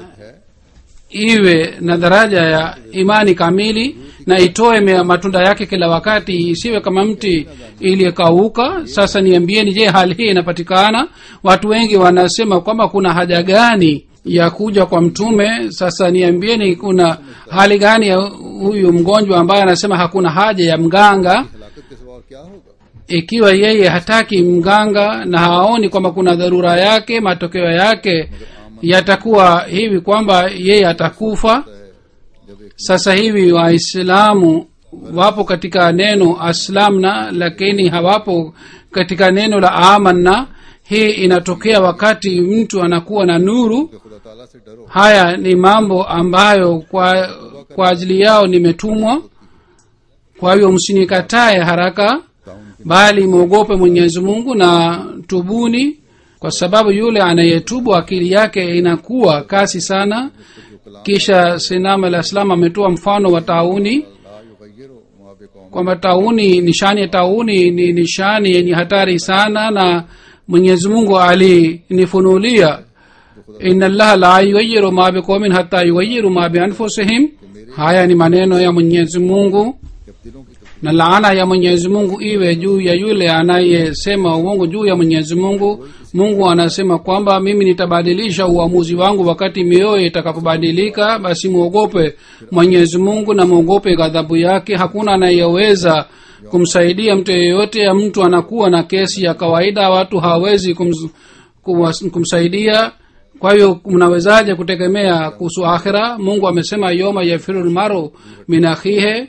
iwe na daraja ya imani kamili na itoe me- matunda yake kila wakati isiwe kama mti iliyekauka sasa niambieni je hali hii inapatikana watu wengi wanasema kwamba kuna haja gani ya kuja kwa mtume sasa niambieni kuna hali gani ya huyu mgonjwa ambaye anasema hakuna haja ya mganga हलाकत के सिवा और क्या होगा ikiwa yeye hataki mganga na haoni kwamba kuna dharura yake matokeo yake yatakuwa hivi kwamba yeye atakufa जब एक sasa hivi waislamu wapo katika neno aslamna lakini hawapo katika neno la amanna hii inatokea wakati mtu anakuwa na nuru खुदा ताला से डरो haya ni mambo ambayo kwa kwa ajili yao nimetumwa kwa hiyo msinikatae haraka bali mwogope mwenyezi mungu na tubuni kwa sababu yule anayetubu akili yake inakuwa kasi sana kisha sinam alah salam ametoa mfano wa tauni ला युगय्यिरु मा बिकौम kwamba tauni nishani ya tauni ni nishani yenye hatari sana na mwenyezi mungu alinifunulia ina llaha la yugayiru ma biqaumin hata yugayiru ma bianfusihim haya ni maneno ya mwenyezi mungu जब दिलों की तब्दीली na laana ya mwenyezi mungu iwe juu ya yule anayesema uongo juu ya mwenyezi mungu mungu anasema kwamba mimi nitabadilisha uamuzi wangu wakati mioyo itakapobadilika basi mwogope mwenyezi mungu na mwogope ghadhabu yake hakuna anayeweza kumsaidia mtu yeyote ya mtu anakuwa na kesi ya kawaida watu hawawezi kums, kuwas- kumsaidia kwa hiyo mnawezaje kutegemea kuhusu akhira mungu amesema yoma yafiru lmaru min akhihe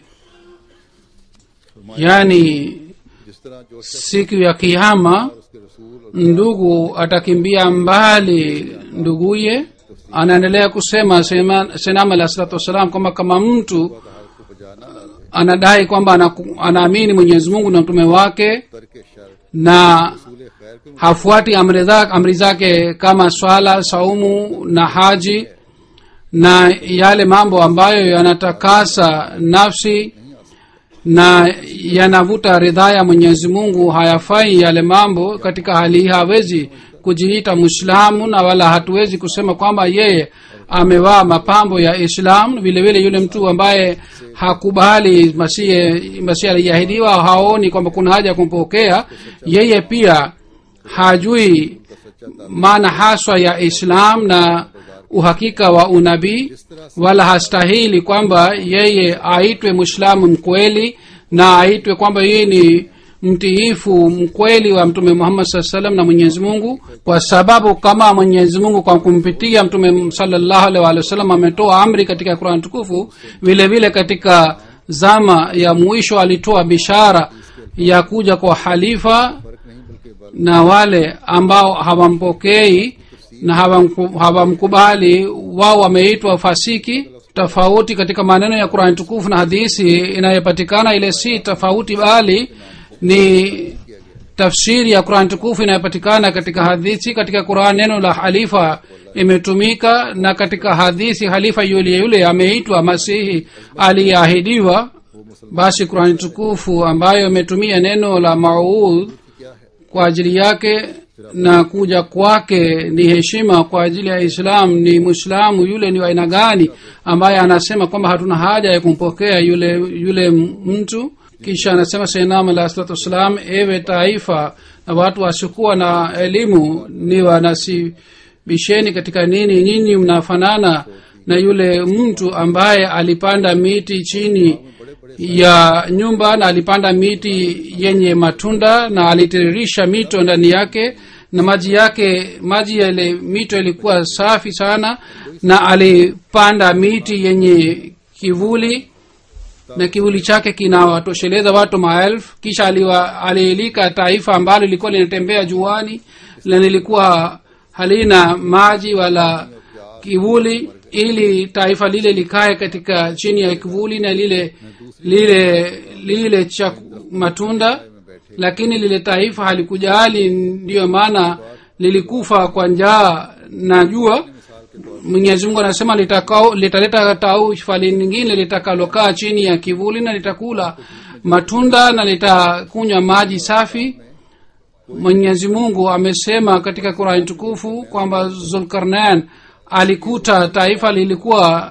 yani जिस तरह जो शख्स siku ya kiama उसके रसूल और ndugu atakimbia mbali nduguye anaendelea kusema sema- senam alah salatu wassalam kwamba kama mtu उसको बजा ना ला दे anadai kwamba anaku- anaamini mwenyezi mungu na mtume wake तर्क शर na रसूल खैर के hafuati amri za- amri zake kama swala saumu na haji na yale mambo ambayo yanatakasa nafsi na yanavuta ridhaa ya mwenyezi mungu hayafai yale mambo katika hali hii hawezi kujiita mwislamu na wala hatuwezi kusema kwamba yeye amevaa mapambo ya islam vile vile yule mtu ambaye hakubali masihi masihi aliyeahidiwa haoni kwamba kuna haja ya kumpokea yeye pia hajui maana haswa ya islam na uhakika wa unabii wala hastahili kwamba yeye aitwe mwislamu mkweli na aitwe kwamba yeye ni mtiifu mkweli wa mtume muhammad saa salam na mwenyezi mungu kwa sababu kama mwenyezi mungu kwa kumpitia mtume salallahu alaihi wa sallam ametoa amri katika qurani tukufu vile vile katika zama ya mwisho alitoa bishara ya kuja kwa halifa नहीं बल्कि बल na wale ambao hawampokei na hawamku- hawamkubali wao wameitwa fasiki tofauti katika maneno ya qurani tukufu na hadisi inayopatikana ile si tofauti bali ni tafsiri ya qurani tukufu inayopatikana katika hadithi katika quran neno la halifa imetumika na katika hadithi halifa yule yule ameitwa masihi aliyeahidiwa basi qurani tukufu ambayo imetumia neno la maud kwa ajili yake na kuja kwake ni heshima kwa ajili ya islam ni mwislamu yule ni wa aina gani ambaye anasema kwamba hatuna haja ya kumpokea yule yule mtu kisha anasema sainam alah salatu wassalam ewe taifa na watu wasiokuwa na elimu ni wanasibisheni katika nini nyinyi mnafanana na yule mtu ambaye alipanda miti chini ya nyumba na alipanda miti yenye matunda na alitiririsha mito ndani yake na maji yake maji yale mito ilikuwa safi sana na alipanda miti yenye kivuli na kivuli chake kinawatosheleza watu maelfu kisha aliwa- aliilika taifa ambalo lilikuwa linatembea juani na lilikuwa halina maji wala kivuli ili taifa lile likae katika chini ya kivuli na lile lile lile cha matunda lakini lile taifa halikujali ndiyo maana lilikufa kwa njaa na jua mwenyezi mungu anasema litakao- litaleta taifa lingine litakalokaa chini ya kivuli na litakula matunda na litakunywa maji safi mwenyezi mungu amesema katika qurani tukufu kwamba zulkarnain alikuta taifa lilikuwa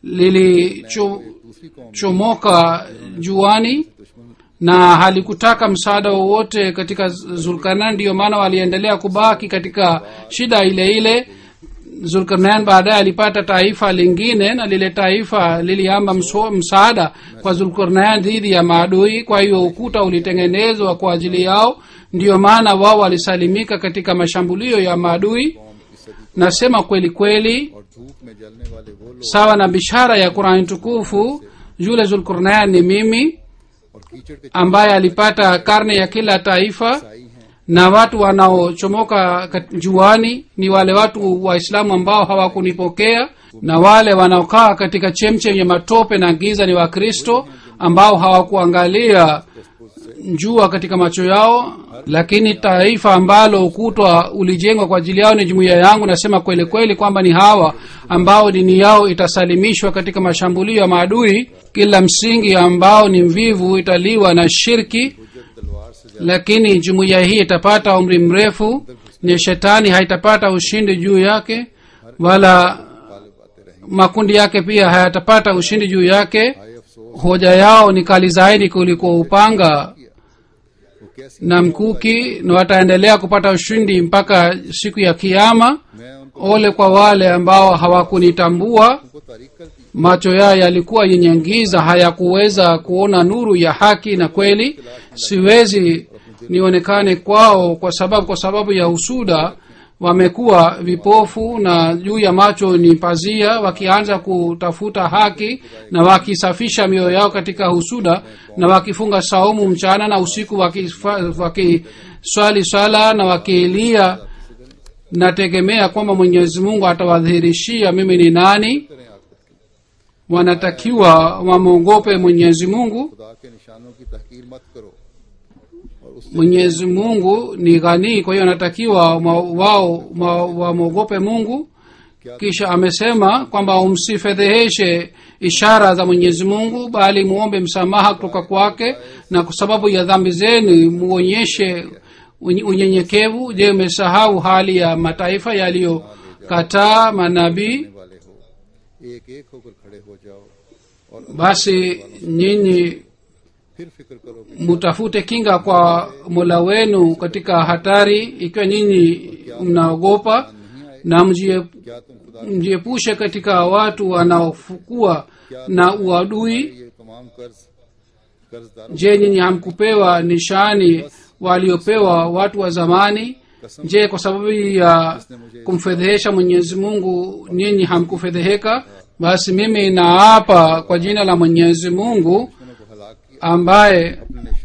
lilichomoka juani na halikutaka msaada wowote katika zulkarnain ndiyo maana waliendelea kubaki katika shida ile ile zulkarnain baadaye alipata taifa lingine na lile taifa liliamba mso- msaada kwa zulkarnain dhidi ya maadui kwa hiyo ukuta ulitengenezwa kwa ajili yao ndiyo maana wao walisalimika katika mashambulio ya maadui nasema kweli kweli और धूप में जलने वाले वो लोग sawa na bishara ya qurani tukufu yule zulkarnain ni mimi और कीचड़ के ambaye alipata karne ya kila taifa आई हैं na watu wanaochomoka kat- juani ni wale watu waislamu ambao hawakunipokea na wale wanaokaa katika chemchem ya matope na giza ni wakristo ambao hawakuangalia jua katika macho yao lakini taifa ambalo ukutwa ulijengwa kwa ajili yao ni jumuiya yangu nasema kweli kweli kwamba ni hawa ambao dini yao itasalimishwa katika mashambulio ya maadui kila msingi ambao ni mvivu italiwa na shirki तलवार से lakini jumuiya hii itapata umri mrefu ni shetani haitapata ushindi juu yake wala Ghalib आते रहेंगे makundi yake pia hayatapata ushindi juu yake हाय अफसोस hoja yao ni kali zaidi kuliko upanga वो कैसी na mkuki na wataendelea kupata ushindi mpaka siku ya kiama मैं उनको ole kwa wale ambao hawakunitambua उनको तारीख कर दी macho yao yalikuwa yenye giza hayakuweza kuona nuru ya haki na kweli siwezi nionekane kwao kwa sababu kwa sababu ya husuda wamekuwa vipofu na juu ya macho ni pazia wakianza kutafuta haki na wakisafisha mioyo yao katika husuda na wakifunga saumu mchana na usiku wakisfa- wakiswali swala na wakilia nategemea kwamba mwenyezi mungu atawadhihirishia mimi ni nani wanatakiwa wamwogope mwenyezi mungu खुदा के निशानों की तहकीर मत करो और उससे mwenyezi mungu ni ghanii kwa hiyo anatakiwa ma- wao ma- wamwogope mungu kisha amesema kwamba umsifedheheshe ishara za mwenyezi mungu bali muombe msamaha kutoka kwake na kwa sababu ya dhambi zenu muonyeshe unye- unyenyekevu je umesahau hali ya mataifa yaliyokataa manabii वाले हो एक एक होकर खड़े हो जाओ और basi nyinyi फिर फिक्र करो कि mutafute kinga kwa mola wenu katika hatari ikiwa nyinyi mnaogopa na mjie- क्या तुम खुदा mjiepushe katika watu wanaofukua na uadui ये तमाम कर्ज कर्जदारों je nyinyi hamkupewa nishani waliopewa watu wa zamani je kwa sababu ya kumfedhehesha mwenyezi mungu nyinyi hamkufedheheka basi mimi naapa kwa jina la mwenyezi mungu को हलाक किया ambaye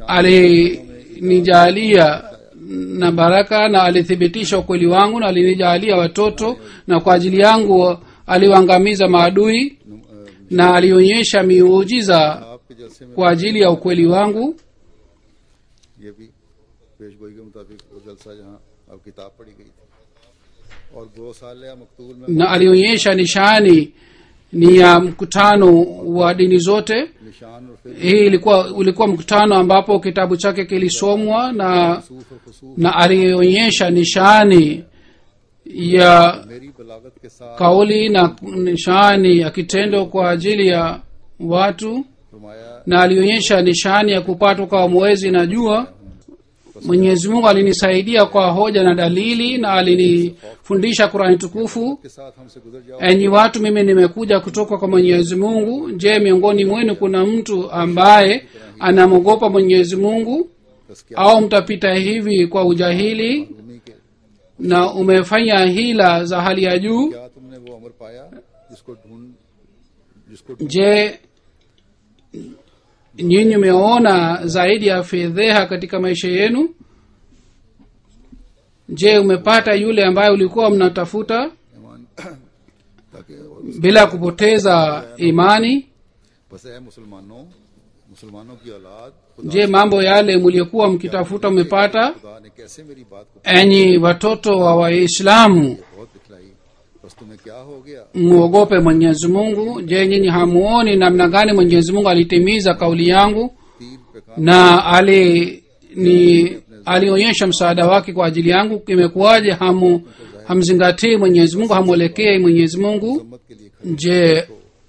alinijalia na baraka na alithibitisha ukweli wangu na alinijalia watoto na kwa ajili yangu aliwaangamiza maadui na alionyesha miujiza आपके जलसे में kwa ajili ya ukweli wangu ये भी पेशगोई के मुताबिक वो जलसा जहाँ अब किताब पढ़ी गई थी और दो साल या मकतूल में na alionyesha nishani ni ya mkutano wa dini zote निशान और फिर hii ilikuwa ulikuwa mkutano ambapo kitabu chake kilisomwa na सूफ और खसूफ na alionyesha nishani ya मेरी बलागत के साथ kauli na nishani ya kitendo kwa ajili ya watu फरमाया na alionyesha nishani ya kupatwa kwa mwezi na jua mwenyezi mungu alinisaidia kwa hoja na dalili na alinifundisha qurani tukufu के साथ हमसे गुजर जाओ enyi watu mimi nimekuja kutoka kwa mwenyezi mungu je miongoni mwenu kuna mtu ambaye anamwogopa mwenyezi mungu बस क्या au mtapita hivi kwa ujahili भूमि के na umefanya hila za hali ya juu क्या तुमने वो अमर पाया जिसको ढूंढ जिसको ढूंढ je nyinyi umeona zaidi ya fedheha katika maisha yenu je umepata yule ambaye ulikuwa mnatafuta ईमान ताकि और bila kupoteza imani बस है मुसलमानों मुसलमानों की औलाद je mambo yale mliokuwa mkitafuta mmepata खुदा ने कैसे मेरी बात को enyi watoto wa waislamu बहुत दिखलाई बस तुम्हें क्या हो गया muogope mwenyezi mungu je nyinyi hamuoni namna gani mwenyezi mungu alitimiza kauli yangu तीर पे काम na ali ni alionyesha msaada wake kwa ajili yangu imekuwaje hamu hamzingatii mwenyezi mungu hamwelekei mwenyezi mungu मत के लिए je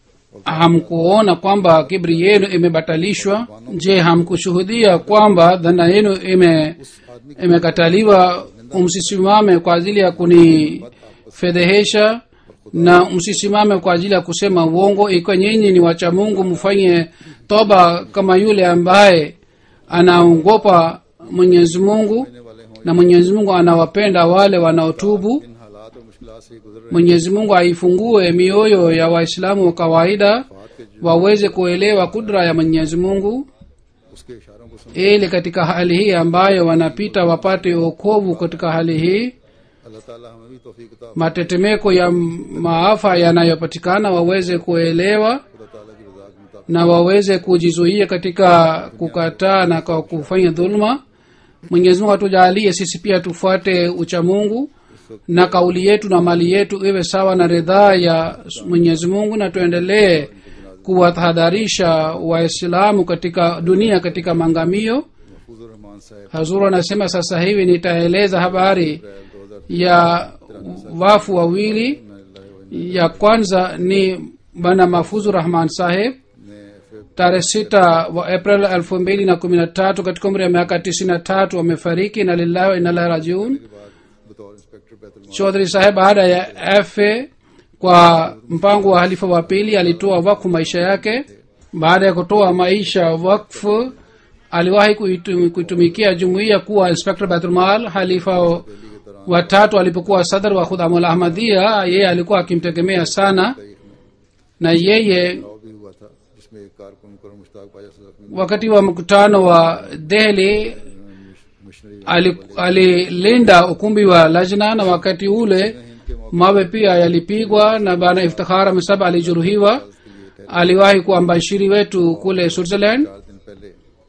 hamkuona kwamba kibri yenu imebatalishwa je hamkushuhudia kwamba dhana yenu ime imekataliwa msisimame kwa ajili ya kunifedhehesha na msisimame kwa ajili ya kusema uongo ikiwa nyinyi ni wacha mungu mfanye toba kama yule ambaye anaogopa mwenyezi mungu na mwenyezi mungu anawapenda wale wanaotubu इन हालात और मुश्किल से गुजर रहे mwenyezi mungu aifungue mioyo ya waislamu wa kawaida waweze kuelewa kudra ya mwenyezi mungu उसके इशारों को सुन ili katika hali hii ambayo wanapita wapate okovu katika hali hii अल्लाह ताला हमें भी तौफीक अता matetemeko ya maafa yanayopatikana waweze kuelewa खुदा ताला की रजा के मुताबिक na waweze kujizuia katika kukataa na kwa kufanya dhuluma mwenyezi mungu atujalie sisi pia tufuate uchamungu na kauli yetu na mali yetu iwe sawa na ridhaa ya mwenyezi mungu na tuendelee kuwatahadharisha waislamu katika dunia katika mangamio महफूजुर रहमान साहब hazuru anasema sasa hivi nitaeleza habari ya wafu wawili ya kwanza ni bana mafuzu rahman saheb ने फिर tarehe sita wa april elfu mbili na kumi na tatu katika umri ya miaka tisini na tatu wamefariki na lillahi wa inalahi rajiun के बाद बतौर inspector बैतुल chodhri saheb baada ya fa kwa mpango wa halifa wa pili alitoa wakfu maisha yake baada ya kutoa maisha wakfu aliwahi kuitum- kuitumikia jumuiya kuwa inspector baitulmal halifa watatu alipokuwa sadr wa khudamul ahmadia yeye alikuwa akimtegemea sana na yeye चुनाव भी हुआ था जिसमें एक कारकुन मुकरम मुश्ताक पाजा सदक wakati wa mkutano wa dehli missionary ali- alilinda ukumbi wa lajna na wakati ule mawe pia yalipigwa na bana iftikhar amesab alijeruhiwa aliwahi kuwa mbashiri wetu kule switzerland चार दिन पहले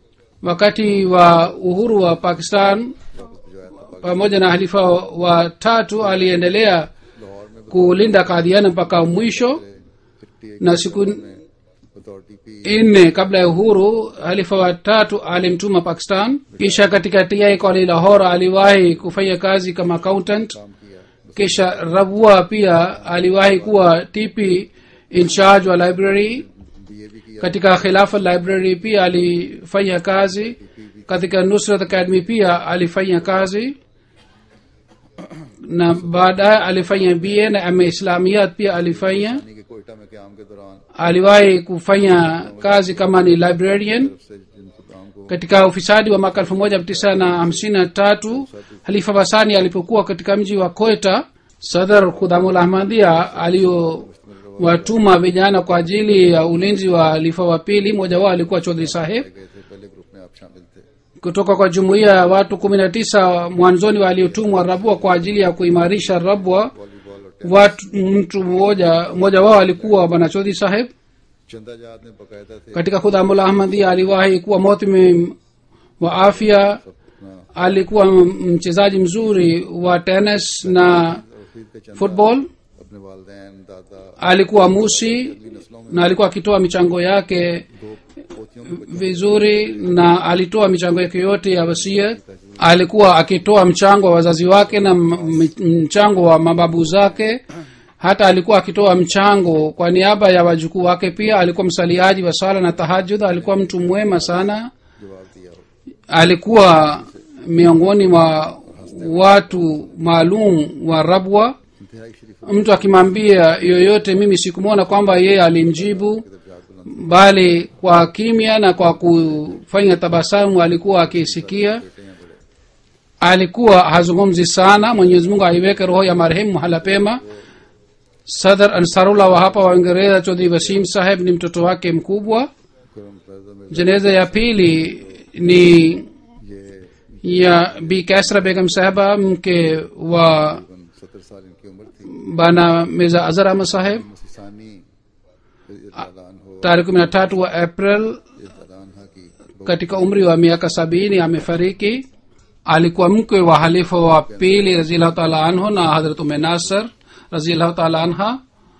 wakati wa uhuru wa pakistan वापस भिजवाया था pamoja na halifa wa tatu aliendelea Lahore में kulinda kadhiana mpaka mwisho fifty na siku बतौर TP nne kabla ya uhuru halifa wa tatu alimtuma pakistan kisha katika ti koli lahore aliwahi kufanya kazi kama accountant काम किया kisha rabua pia aliwahi kuwa tp in charge wa library BA भी किया katika khilafa library pia alifanya kazi katika nusrat academy pia alifanya kazi na baadaye alifanya ba na ama islamiyat pia alifanya यानी कि कोयटा में क्याम के दौरान aliwahi kufanya kazi kama ni librarian से जिनको काम को katika ufisadi wa mwaka elfu moja tisa na hamsini na tatu halifa basani alipokuwa katika mji wa koeta sadar khudamul ahmadia aliyowatuma vijana kwa ajili ya ulinzi wa halifa wa pili mmoja wao alikuwa chodhri saheb गए थे पहले ग्रुप में आप शामिल थे kutoka kwa jumuiya ya watu kumi na tisa mwanzoni waliotumwa rabwa kwa ajili ya kuimarisha rabwa volleyball और watu mtu mmoja mmoja wao alikuwa bwana chodhri saheb चंदा जाद ने बकायदा थे katika khudamul ahmadia aliwahi kuwa motimim wa afya अपना alikuwa m- mchezaji mzuri wa tennis na रफीद के चंदा football अपने वालदेन दादा alikuwa musi na alikuwa akitoa michango yake दो पोतियों के बच्चों vizuri na alitoa michango yake yote ya wasia alikuwa akitoa mchango wa wazazi wake na m- m- mchango wa mababu zake hata alikuwa akitoa mchango kwa niaba ya wajukuu wake pia alikuwa msaliaji wa sala na tahajud alikuwa mtu mwema sana जवाब दिया हो alikuwa miongoni mwa watu maalum wa rabwa इंतहाई शरीफ mtu akimwambia yoyote mimi sikumwona kwamba yeye alimjibu दर्जात बुलंद bali kwa kimya na kwa kufanya tabasamu alikuwa akisikia बेटे हैं बड़े alikuwa hazungumzi sana mwenyezi mungu aiweke roho ya marehemu mahala pema sadr ansarullah wa hapa wa uingereza chodhri wasim saheb ni mtoto wake mkubwa करम फैजा में jeneza ya pili ni ये ya bi kasra begam saheba mke wa सत्तर साल इनकी उम्र थी bana mirza azhar ahmad saheb मुसीसानी ऐलान हो tarehe kumi na tatu wa april ऐलान हा katika umri wa miaka sabini amefariki alikuwa mkwe wa halifa wa pili raziallahu taala anhu na hadrat ume nasr raziallahu taala anha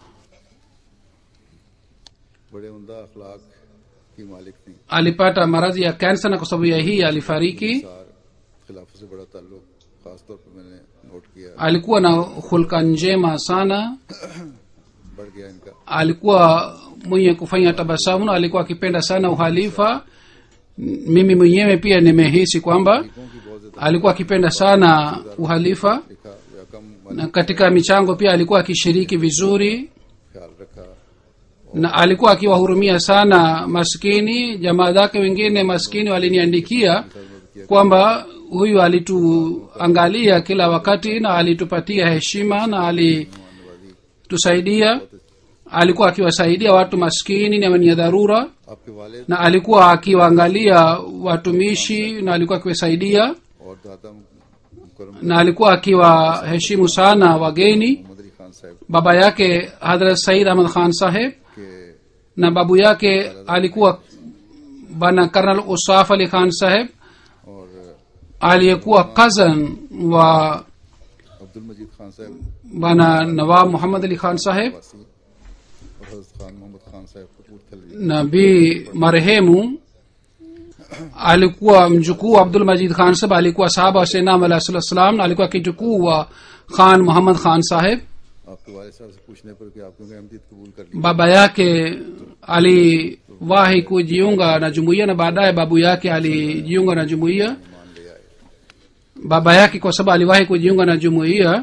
बड़े उमदा अखलाक की मालिक थी alipata maradhi ya kansa na kwa sababu ya hii alifariki सार खिलाफत से बड़ा ताल्लुक खासतौर पर मैंने नोट किया alikuwa na hulka njema sana बढ़ गया इनका alikuwa mwenye kufanya tabasamu na alikuwa akipenda sana uhalifa mimi mwenyewe pia nimehisi kwamba तरीकों की बहुत ज्यादा alikuwa akipenda sana uhalifa लिखा या कम na katika michango pia alikuwa akishiriki vizuri ख्याल रखा na alikuwa akiwahurumia sana maskini jamaa zake wengine maskini waliniandikia kwamba huyu alituangalia kila wakati na alitupatia heshima na alitusaidia alikuwa akiwasaidia watu maskini na wenye dharura आपके वालिद na alikuwa akiwaangalia watumishi na alikuwa akiwasaidia और दादा मुकरम na alikuwa akiwaheshimu sana wageni Mohammad अली खान साहब baba yake hadrat said ahmad khan saheb के na babu yake alikuwa bana karnal usaf ali khan saheb और aliyekuwa cousin wa Abdul मजीद खान साहब bana nawab muhammad ali khan saheb वासी और हजरत खान मोहम्मद खान साहब कपूरथलवी na bi marehemu alikuwa mjukuu wa abdul majid khan saheb alikuwa sahaba wa senam alah sala salam na alikuwa kijukuu wa khan muhammad khan saheb आपके वालिद साहब से पूछने पर कि आप क्यों अहमदीद कबूल कर ली baba yake aliwahi kujiunga na jumuiya na baadaye babu yake alijiunga na jumuiya मान ले आए baba yake kwa sababu aliwahi kujiunga na jumuiya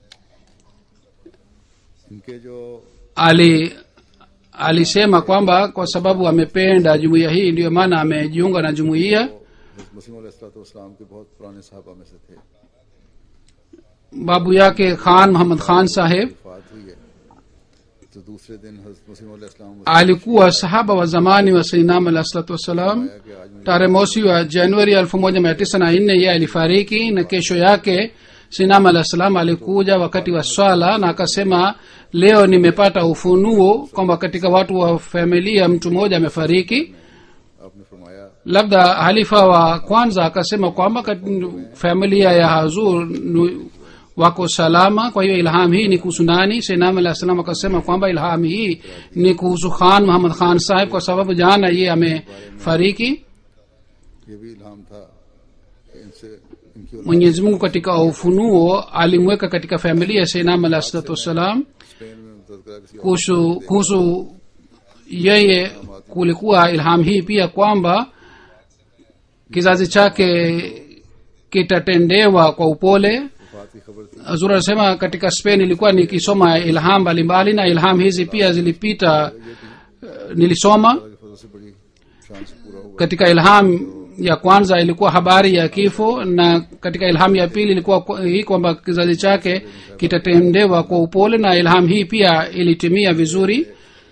इनके जो ali alisema kwamba kwa sababu amependa jumuiya hii ndiyo maana amejiunga na jumuiya मसीम इस्लाम के बहुत पुराने साहबा में से थे babu yake khan muhammad khan saheb वफात हुई है तो दूसरे दिन हजरत मसीम इस्लाम alikuwa sahaba wa zamani wa sainam alah salatu wassalam कि आज मुझे tarehe mosi wa januari elfu moja mia tisa na nne ye alifariki na kesho yake sinam alah salam alikuja wakati wa swala na akasema leo nimepata ufunuo kwamba katika watu wa familia mtu mmoja amefariki आपने फरमाया labda halifa wa kwanza akasema kwamba kat- familia ya hazur nu- wako salama kwa hiyo ilham hii ni kuhusu nani senam alah salam akasema kwamba ilham hii ni kuhusu khan muhammad khan sahib kwa sababu jana ye amefariki ये भी इल्हाम था कि इनसे इनकी औलाद mwenyezi mungu katika ufunuo alimweka katika familia ya seinam alah salatu wassalam Spain में तذकरा किसी और kuhusu kuhusu yeye kulikuwa ilham hii pia kwamba kizazi chake kitatendewa kwa upole वफात की खबर थी azur anasema katika spain ilikuwa nikisoma ilham mbalimbali na ilham hizi pia zilipita uh, nilisoma अल्लाह की फजल से बड़ी शान से पूरा हुआ katika ilham ya kwanza ilikuwa habari ya kifo na katika ilham ya pili ilikuwa kwa- hii kwamba kizazi chake kitatendewa kwa upole na ilham hii pia ilitimia vizuri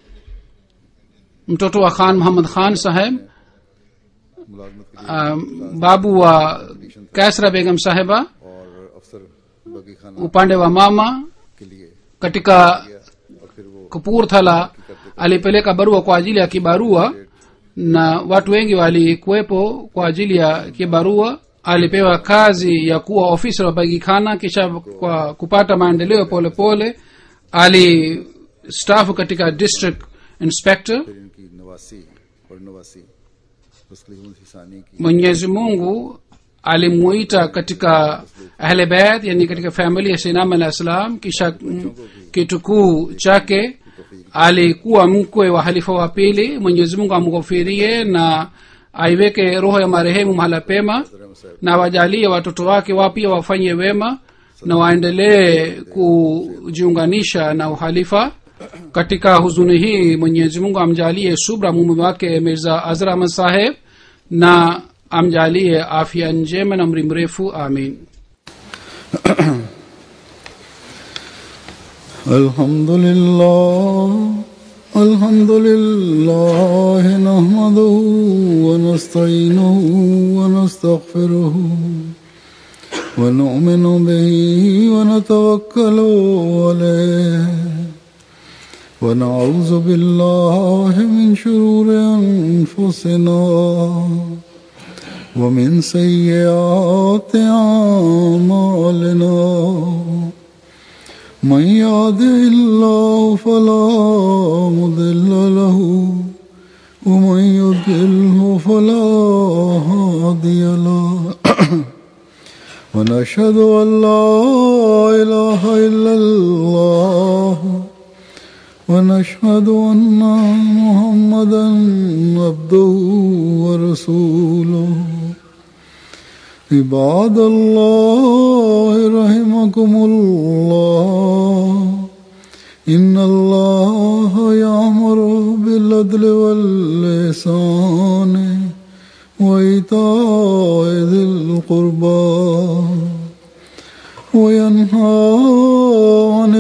mtoto wa khan muhammad khan saheb मुलाजमत के लिए um, babu wa kasra begam saheba और अफसर बगी खाना upande wa mama के लिए katika और फिर वो kapurthala alipeleka barua kwa ajili ya kibarua na watu wengi walikuwepo kwa ajili ya kibarua alipewa kazi ya kuwa ofisa wa bagikana kisha kwa kupata maendeleo polepole alistafu katika district inspector फिर इनकी नवासी और नवासी तस्लीम हिसानी की mwenyezi mungu alimuita katika ahle bait yani katika famili ya sinam alah salam kisha mm, kitukuu chake alikuwa mkwe wa halifa wa pili mwenyezi mungu amghofirie na aiweke roho ya marehemu mahala pema na wajalie watoto wake wao pia wafanye wema na waendelee kujiunganisha na uhalifa katika huzuni hii mwenyezi mungu amjalie subra mume wake mirza azra ahmad saheb na amjalie afya njema na mri mrefu amin الحمد لله الحمد لله نحمده ونستعينه ونستغفره ونؤمن به ونتوكل عليه ونعوذ بالله من شرور أنفسنا ومن سيئات أعمالنا من يهده الله فلا مضل له ومن يضلله فلا هادي له ونشهد أن لا إله إلا الله ونشهد أن محمدا عبده ورسوله عباد الله رحمكم الله إن الله يأمر بالعدل واللسان وإيتاء ذي القربى وينهى عن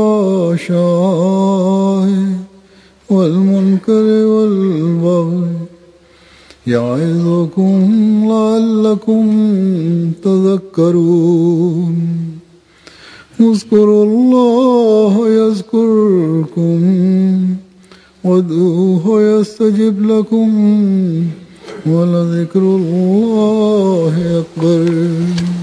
الفحشاء والمنكر والبغي يعظكم لعلكم تذكرون اذكروا الله يذكركم وادعوه يستجب لكم ولذكر الله أكبر